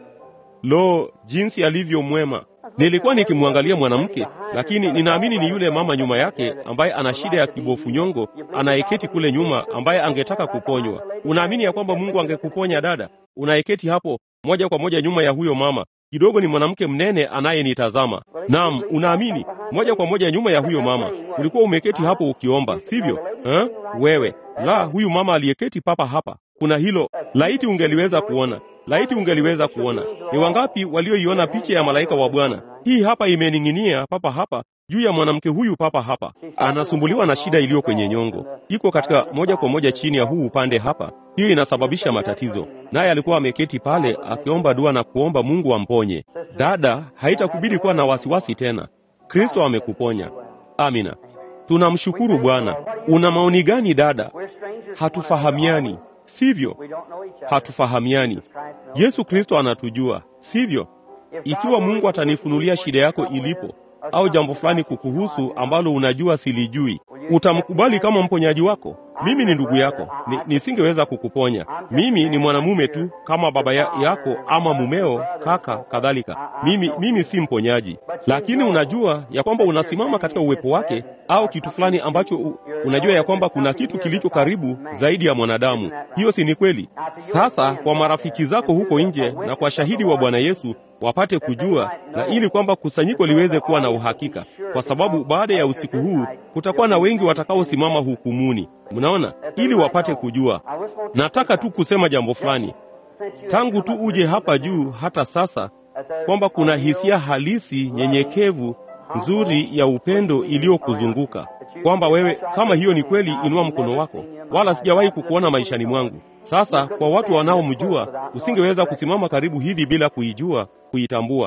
Lo, jinsi alivyo mwema! Nilikuwa nikimwangalia mwanamke, lakini ninaamini ni yule mama nyuma yake ambaye ana shida ya kibofu nyongo, anayeketi kule nyuma, ambaye angetaka kuponywa. Unaamini ya kwamba Mungu angekuponya dada? Unayeketi hapo moja kwa moja nyuma ya huyo mama, kidogo ni mwanamke mnene anayenitazama. Naam, unaamini moja kwa moja nyuma ya huyo mama. Ulikuwa umeketi hapo ukiomba, sivyo? Ha? Wewe la, huyu mama aliyeketi papa hapa. Kuna hilo, laiti ungeliweza kuona Laiti ungeliweza kuona ni wangapi walioiona picha ya malaika wa Bwana. Hii hapa imening'inia papa hapa juu ya mwanamke huyu papa hapa, anasumbuliwa na shida iliyo kwenye nyongo, iko katika moja kwa moja chini ya huu upande hapa. Hiyo inasababisha matatizo, naye alikuwa ameketi pale akiomba dua na kuomba Mungu amponye. Dada, haitakubidi kuwa na wasiwasi tena, Kristo amekuponya. Amina, tunamshukuru Bwana. Una maoni gani dada? Hatufahamiani, sivyo? Hatufahamiani. Yesu Kristo anatujua, sivyo? Ikiwa Mungu atanifunulia shida yako ilipo au jambo fulani kukuhusu ambalo unajua silijui, utamkubali kama mponyaji wako? Mimi ni ndugu yako, ni, nisingeweza kukuponya. Mimi ni mwanamume tu kama baba ya, yako ama mumeo, kaka, kadhalika. Mimi, mimi si mponyaji, lakini unajua ya kwamba unasimama katika uwepo wake au kitu fulani ambacho u, unajua ya kwamba kuna kitu kilicho karibu zaidi ya mwanadamu. Hiyo si ni kweli? Sasa kwa marafiki zako huko nje na kwa shahidi wa Bwana Yesu wapate kujua, na ili kwamba kusanyiko liweze kuwa na uhakika, kwa sababu baada ya usiku huu kutakuwa na wengi watakaosimama hukumuni. Mnaona, ili wapate kujua. Nataka tu kusema jambo fulani tangu tu uje hapa juu hata sasa, kwamba kuna hisia halisi nyenyekevu nzuri ya upendo iliyokuzunguka, kwamba wewe, kama hiyo ni kweli, inua mkono wako. Wala sijawahi kukuona maishani mwangu. Sasa kwa watu wanaomjua, usingeweza kusimama karibu hivi bila kuijua, kuitambua.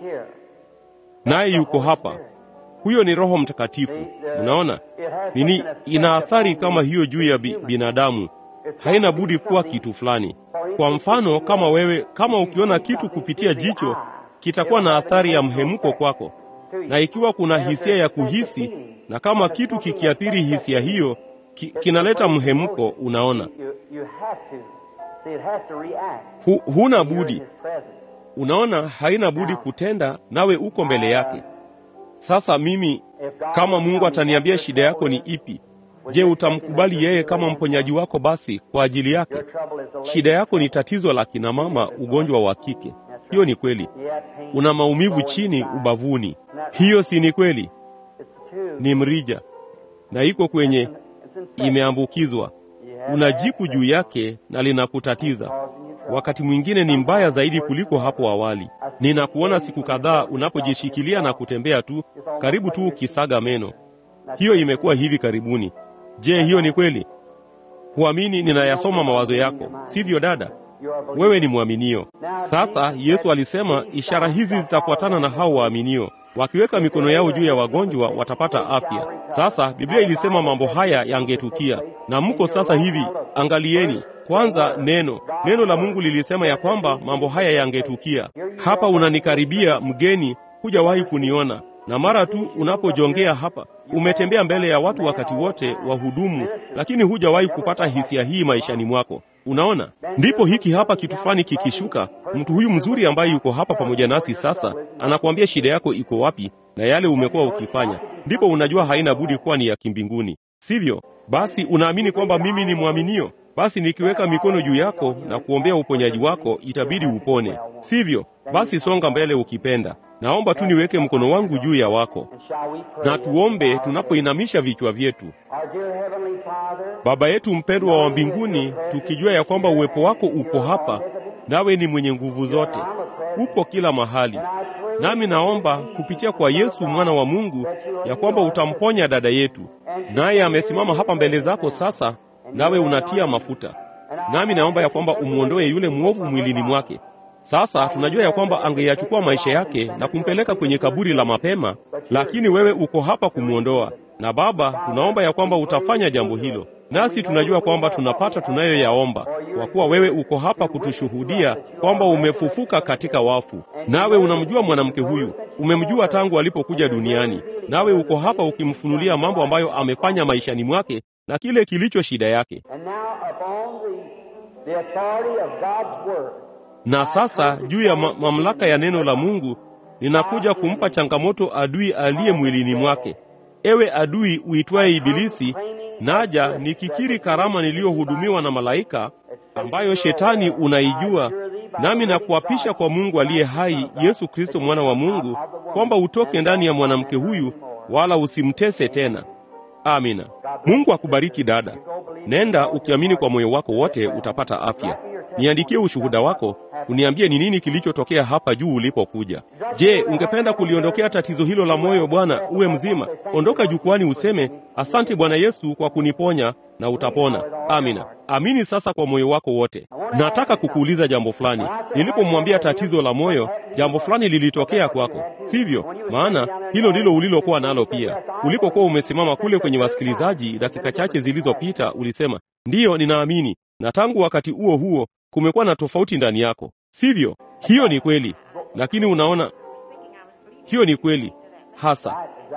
Naye yuko hapa. Huyo ni Roho Mtakatifu. Mnaona nini? Ina athari kama hiyo juu ya bi, binadamu. Haina budi kuwa kitu fulani. Kwa mfano, kama wewe, kama ukiona kitu kupitia jicho, kitakuwa na athari ya mhemko kwako, na ikiwa kuna hisia ya kuhisi, na kama kitu kikiathiri hisia hiyo ki, kinaleta mhemko. Unaona, hu, huna budi. Unaona, haina budi kutenda, nawe uko mbele yake. Sasa mimi kama Mungu ataniambia shida yako ni ipi, je, utamkubali yeye kama mponyaji wako? Basi kwa ajili yake. Shida yako ni tatizo la kina mama, ugonjwa wa kike. Hiyo ni kweli. Una maumivu chini ubavuni. Hiyo si ni kweli? Ni mrija na iko kwenye, imeambukizwa. Unajipu juu yake na linakutatiza. Wakati mwingine ni mbaya zaidi kuliko hapo awali. Ninakuona siku kadhaa unapojishikilia na kutembea tu, karibu tu ukisaga meno. Hiyo imekuwa hivi karibuni. Je, hiyo ni kweli? Huamini ninayasoma mawazo yako, sivyo dada? Wewe ni mwaminio. Sasa Yesu alisema ishara hizi zitafuatana na hao waaminio, wakiweka mikono yao juu ya wagonjwa watapata afya. Sasa Biblia ilisema mambo haya yangetukia, na mko sasa hivi. Angalieni kwanza neno neno la Mungu lilisema ya kwamba mambo haya yangetukia. Hapa unanikaribia mgeni, hujawahi kuniona, na mara tu unapojongea hapa, umetembea mbele ya watu wakati wote wahudumu, lakini hujawahi kupata hisia hii maishani mwako. Unaona, ndipo hiki hapa kitu fulani kikishuka. Mtu huyu mzuri ambaye yuko hapa pamoja nasi sasa anakuambia shida yako iko wapi na yale umekuwa ukifanya. ndipo unajua haina budi kuwa ni ya kimbinguni, sivyo? Basi unaamini kwamba mimi ni mwaminio, basi nikiweka mikono juu yako na kuombea uponyaji wako, itabidi upone, sivyo? Basi songa mbele ukipenda. Naomba tu niweke mkono wangu juu ya wako na tuombe tunapoinamisha vichwa vyetu. Baba yetu mpendwa wa mbinguni, tukijua ya kwamba uwepo wako upo hapa, nawe ni mwenye nguvu zote, upo kila mahali. Nami naomba kupitia kwa Yesu mwana wa Mungu ya kwamba utamponya dada yetu, naye amesimama hapa mbele zako sasa, nawe unatia mafuta. Nami naomba ya kwamba umwondoe yule mwovu mwilini mwake. Sasa tunajua ya kwamba angeyachukua maisha yake na kumpeleka kwenye kaburi la mapema, lakini wewe uko hapa kumwondoa. Na Baba, tunaomba ya kwamba utafanya jambo hilo, nasi tunajua kwamba tunapata tunayoyaomba, kwa kuwa wewe uko hapa kutushuhudia kwamba umefufuka katika wafu. Nawe unamjua mwanamke huyu, umemjua tangu alipokuja duniani, nawe uko hapa ukimfunulia mambo ambayo amefanya maishani mwake na kile kilicho shida yake. Na sasa juu ya ma mamlaka ya neno la Mungu ninakuja kumpa changamoto adui aliye mwilini mwake. Ewe adui uitwaye Ibilisi, naja nikikiri karama niliyohudumiwa na malaika ambayo shetani unaijua, nami nakuapisha kwa Mungu aliye hai, Yesu Kristo mwana wa Mungu, kwamba utoke ndani ya mwanamke huyu, wala usimtese tena. Amina. Mungu akubariki dada. Nenda ukiamini kwa moyo wako wote, utapata afya. Niandikie ushuhuda wako, uniambie ni nini kilichotokea hapa juu ulipokuja. Je, ungependa kuliondokea tatizo hilo la moyo, Bwana, uwe mzima? Ondoka jukwani useme, asante Bwana Yesu kwa kuniponya, na utapona. Amina. Amini sasa kwa moyo wako wote. Nataka kukuuliza jambo fulani. Nilipomwambia tatizo la moyo, jambo fulani lilitokea kwako, sivyo? Maana hilo ndilo ulilokuwa nalo pia. Ulipokuwa umesimama kule kwenye wasikilizaji dakika chache zilizopita, ulisema ndiyo, ninaamini na tangu wakati huo huo kumekuwa na tofauti ndani yako, sivyo? Hiyo ni kweli, lakini unaona, hiyo ni kweli hasa,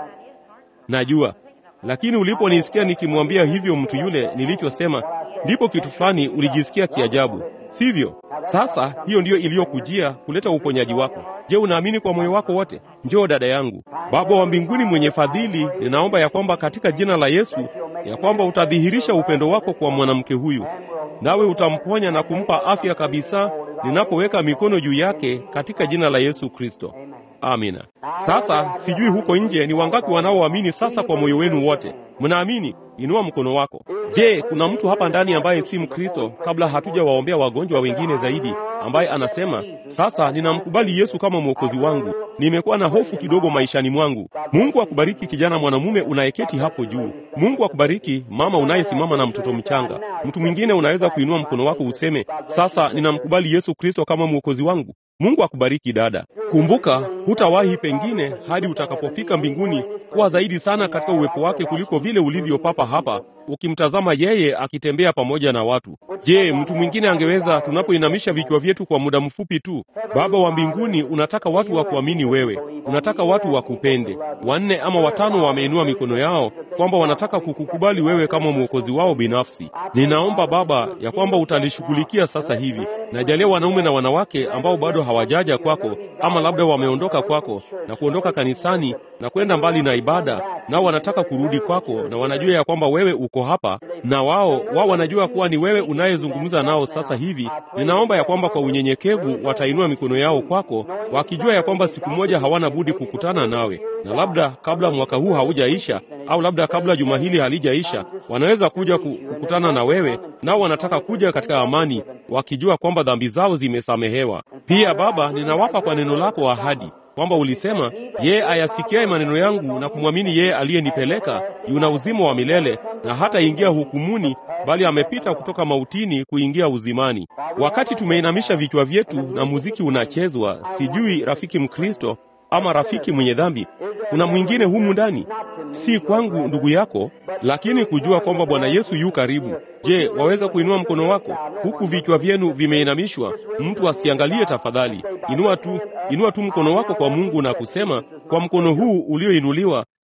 najua. Lakini uliponisikia nikimwambia hivyo mtu yule nilichosema, ndipo kitu fulani ulijisikia kiajabu, sivyo? Sasa hiyo ndiyo iliyokujia kuleta uponyaji wako. Je, unaamini kwa moyo wako wote? Njoo dada yangu. Baba wa mbinguni mwenye fadhili, ninaomba ya kwamba katika jina la Yesu ya kwamba utadhihirisha upendo wako kwa mwanamke huyu, nawe utamponya na kumpa afya kabisa ninapoweka mikono juu yake katika jina la Yesu Kristo. Amina. Sasa sijui huko nje ni wangapi wanaoamini sasa kwa moyo wenu wote. Mnaamini? Inua mkono wako. Je, kuna mtu hapa ndani ambaye si Mkristo, kabla hatujawaombea wagonjwa wengine zaidi, ambaye anasema sasa ninamkubali Yesu kama mwokozi wangu, nimekuwa na hofu kidogo maishani mwangu. Mungu akubariki kijana mwanamume unayeketi hapo juu. Mungu akubariki mama unayesimama na mtoto mchanga. Mtu mwingine unaweza kuinua mkono wako useme sasa ninamkubali Yesu Kristo kama mwokozi wangu. Mungu akubariki dada. Kumbuka, hutawahi pengine hadi utakapofika mbinguni kuwa zaidi sana katika uwepo wake kuliko vile ulivyo papa hapa ukimtazama yeye akitembea pamoja na watu. Je, mtu mwingine angeweza, tunapoinamisha vichwa vyetu kwa muda mfupi tu? Baba wa mbinguni, unataka watu wa kuamini wewe, unataka watu wakupende. Wanne ama watano wameinua mikono yao kwamba wanataka kukukubali wewe kama mwokozi wao binafsi. Ninaomba Baba ya kwamba utalishughulikia sasa hivi. Najalia wanaume na wanawake ambao bado hawajaja kwako, ama labda wameondoka kwako na kuondoka kanisani na kwenda mbali na ibada, nao wanataka kurudi kwako, na wanajua ya kwamba wewe uko hapa, na wao wao wanajua kuwa ni wewe unayezungumza nao sasa hivi. Ninaomba ya kwamba kwa unyenyekevu watainua mikono yao kwako, wakijua ya kwamba siku moja hawana budi kukutana nawe, na labda kabla mwaka huu haujaisha au labda kabla juma hili halijaisha, wanaweza kuja kukutana na wewe, nao wanataka kuja katika amani, wakijua kwamba dhambi zao zimesamehewa. Pia Baba, ninawapa kwa neno lako ahadi kwamba ulisema, yeye ayasikiaye maneno yangu na kumwamini yeye aliyenipeleka yuna uzima wa milele, na hata ingia hukumuni, bali amepita kutoka mautini kuingia uzimani. Wakati tumeinamisha vichwa vyetu na muziki unachezwa, sijui rafiki Mkristo ama rafiki mwenye dhambi, kuna mwingine humu ndani, si kwangu ndugu yako, lakini kujua kwamba Bwana Yesu yu karibu. Je, waweza kuinua mkono wako huku vichwa vyenu vimeinamishwa? Mtu asiangalie tafadhali. Inua tu, inua tu mkono wako kwa Mungu na kusema, kwa mkono huu ulioinuliwa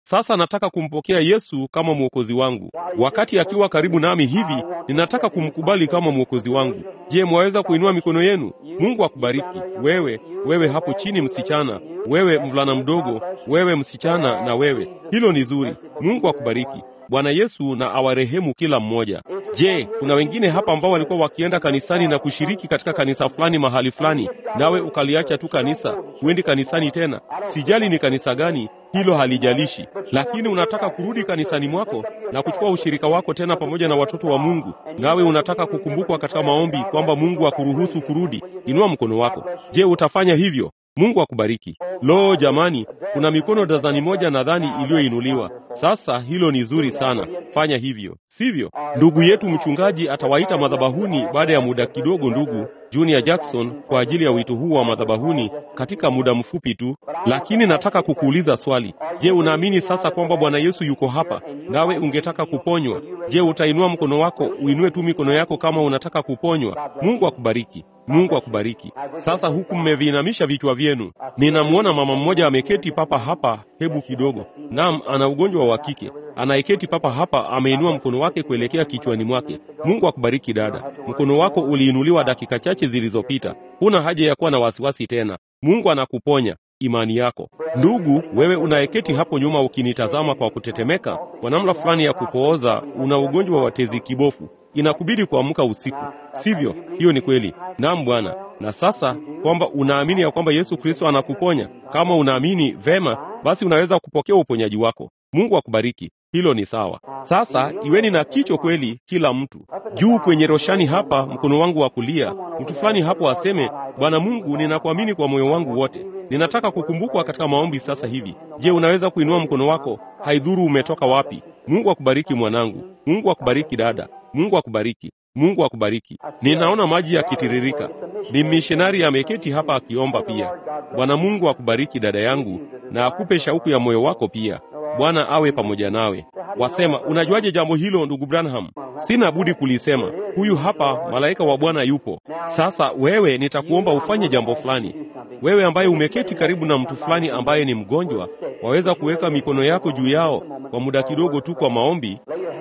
Sasa nataka kumpokea Yesu kama mwokozi wangu. Wakati akiwa karibu nami hivi, ninataka kumkubali kama mwokozi wangu. Je, mwaweza kuinua mikono yenu? Mungu akubariki. Wewe, wewe hapo chini msichana, wewe mvulana mdogo, wewe msichana na wewe. Hilo ni zuri. Mungu akubariki. Bwana Yesu na awarehemu kila mmoja. Je, kuna wengine hapa ambao walikuwa wakienda kanisani na kushiriki katika kanisa fulani mahali fulani, nawe ukaliacha tu kanisa, huendi kanisani tena? Sijali ni kanisa gani, hilo halijalishi, lakini unataka kurudi kanisani mwako na kuchukua ushirika wako tena pamoja na watoto wa Mungu, nawe unataka kukumbukwa katika maombi kwamba Mungu akuruhusu kurudi. Inua mkono wako. Je, utafanya hivyo? Mungu akubariki. Lo, jamani, kuna mikono dazani moja nadhani iliyoinuliwa. Sasa hilo ni zuri sana, fanya hivyo, sivyo? Ndugu yetu mchungaji atawaita madhabahuni baada ya muda kidogo, ndugu Junior Jackson, kwa ajili ya wito huu wa madhabahuni katika muda mfupi tu. Lakini nataka kukuuliza swali. Je, unaamini sasa kwamba Bwana Yesu yuko hapa nawe ungetaka kuponywa? Je, utainua mkono wako? Uinue tu mikono yako kama unataka kuponywa. Mungu akubariki. Mungu akubariki. Sasa huku mmeviinamisha vichwa vyenu, ninamwona mama mmoja ameketi papa hapa. Hebu kidogo. Naam, ana ugonjwa wa kike, anayeketi papa hapa, ameinua mkono wake kuelekea kichwani mwake. Mungu akubariki dada, mkono wako uliinuliwa dakika chache zilizopita. Huna haja ya kuwa na wasiwasi tena. Mungu anakuponya imani yako. Ndugu, wewe unayeketi hapo nyuma ukinitazama kwa kutetemeka kwa namna fulani ya kupooza, una ugonjwa wa tezi kibofu, inakubidi kuamka usiku, sivyo? Hiyo ni kweli. Naam Bwana. Na sasa kwamba unaamini ya kwamba Yesu Kristo anakuponya, kama unaamini vema, basi unaweza kupokea uponyaji wako. Mungu akubariki. Hilo ni sawa. Sasa iweni na kicho kweli, kila mtu juu kwenye roshani hapa, mkono wangu wa kulia, mtu fulani hapo aseme, Bwana Mungu, ninakuamini kwa moyo wangu wote, ninataka kukumbukwa katika maombi sasa hivi. Je, unaweza kuinua mkono wako? Haidhuru umetoka wapi. Mungu akubariki mwanangu. Mungu akubariki dada. Mungu akubariki. Mungu akubariki. Ninaona maji yakitiririka. Ni missionari ameketi hapa akiomba pia. Bwana Mungu akubariki dada yangu, na akupe shauku ya moyo wako pia. Bwana awe pamoja nawe. Wasema, unajuaje jambo hilo ndugu Branham? Sina budi kulisema. Huyu hapa malaika wa Bwana yupo. Sasa wewe, nitakuomba ufanye jambo fulani. Wewe ambaye umeketi karibu na mtu fulani ambaye ni mgonjwa, waweza kuweka mikono yako juu yao kwa muda kidogo tu kwa maombi.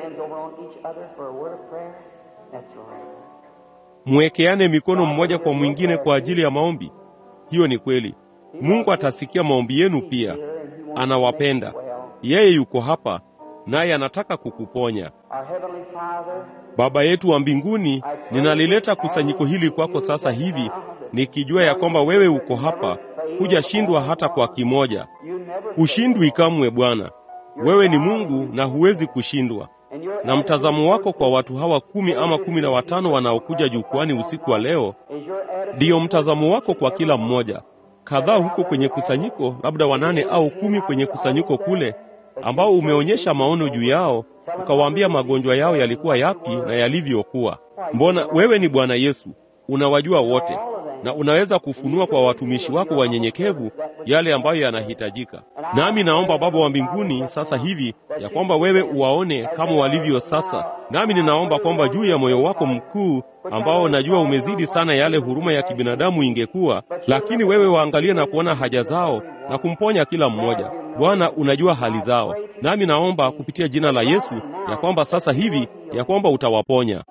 Mwekeane mikono mmoja kwa mwingine kwa ajili ya maombi. Hiyo ni kweli. Mungu atasikia maombi yenu pia. Anawapenda. Yeye yuko hapa naye anataka kukuponya. Baba yetu wa mbinguni, ninalileta kusanyiko hili kwako sasa hivi nikijua ya kwamba wewe uko hapa, hujashindwa hata kwa kimoja. Hushindwi kamwe Bwana. Wewe ni Mungu na huwezi kushindwa. Na mtazamo wako kwa watu hawa kumi ama kumi na watano wanaokuja jukwani usiku wa leo, ndiyo mtazamo wako kwa kila mmoja. Kadhaa huko kwenye kusanyiko, labda wanane au kumi kwenye kusanyiko kule, ambao umeonyesha maono juu yao, ukawaambia magonjwa yao yalikuwa yapi na yalivyokuwa. Mbona wewe ni Bwana Yesu, unawajua wote na unaweza kufunua kwa watumishi wako wanyenyekevu yale ambayo yanahitajika. Nami naomba Baba wa mbinguni sasa hivi ya kwamba wewe uwaone kama walivyo sasa. Nami ninaomba kwamba juu ya moyo wako mkuu ambao najua umezidi sana yale huruma ya kibinadamu ingekuwa, lakini wewe waangalie na kuona haja zao na kumponya kila mmoja. Bwana, unajua hali zao, nami naomba kupitia jina la Yesu ya kwamba sasa hivi ya kwamba utawaponya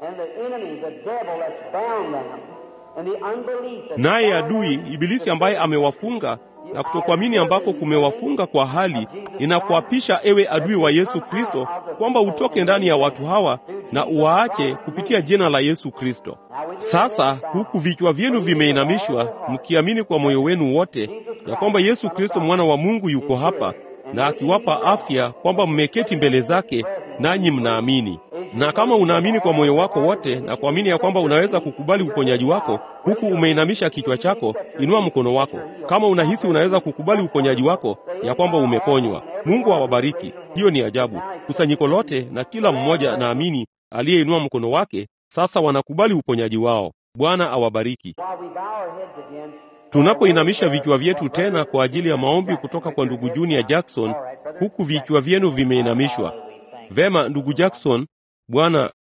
naye adui Ibilisi ambaye amewafunga na kutokuamini ambako kumewafunga kwa hali, ninakuapisha ewe adui wa Yesu Kristo kwamba utoke ndani ya watu hawa na uwaache kupitia jina la Yesu Kristo. Sasa huku vichwa vyenu vimeinamishwa, mkiamini kwa moyo wenu wote ya kwamba Yesu Kristo mwana wa Mungu yuko hapa na akiwapa afya, kwamba mmeketi mbele zake nanyi mnaamini na kama unaamini kwa moyo wako wote na kuamini ya kwamba unaweza kukubali uponyaji wako huku umeinamisha kichwa chako, inua mkono wako. Kama unahisi unaweza kukubali uponyaji wako, ya kwamba umeponywa, Mungu awabariki. Hiyo ni ajabu. Kusanyiko lote na kila mmoja naamini aliyeinua mkono wake sasa wanakubali uponyaji wao. Bwana awabariki. Tunapoinamisha vichwa vyetu tena kwa ajili ya maombi kutoka kwa ndugu Junior Jackson, huku vichwa vyenu vimeinamishwa. Vema, ndugu Jackson. Bwana,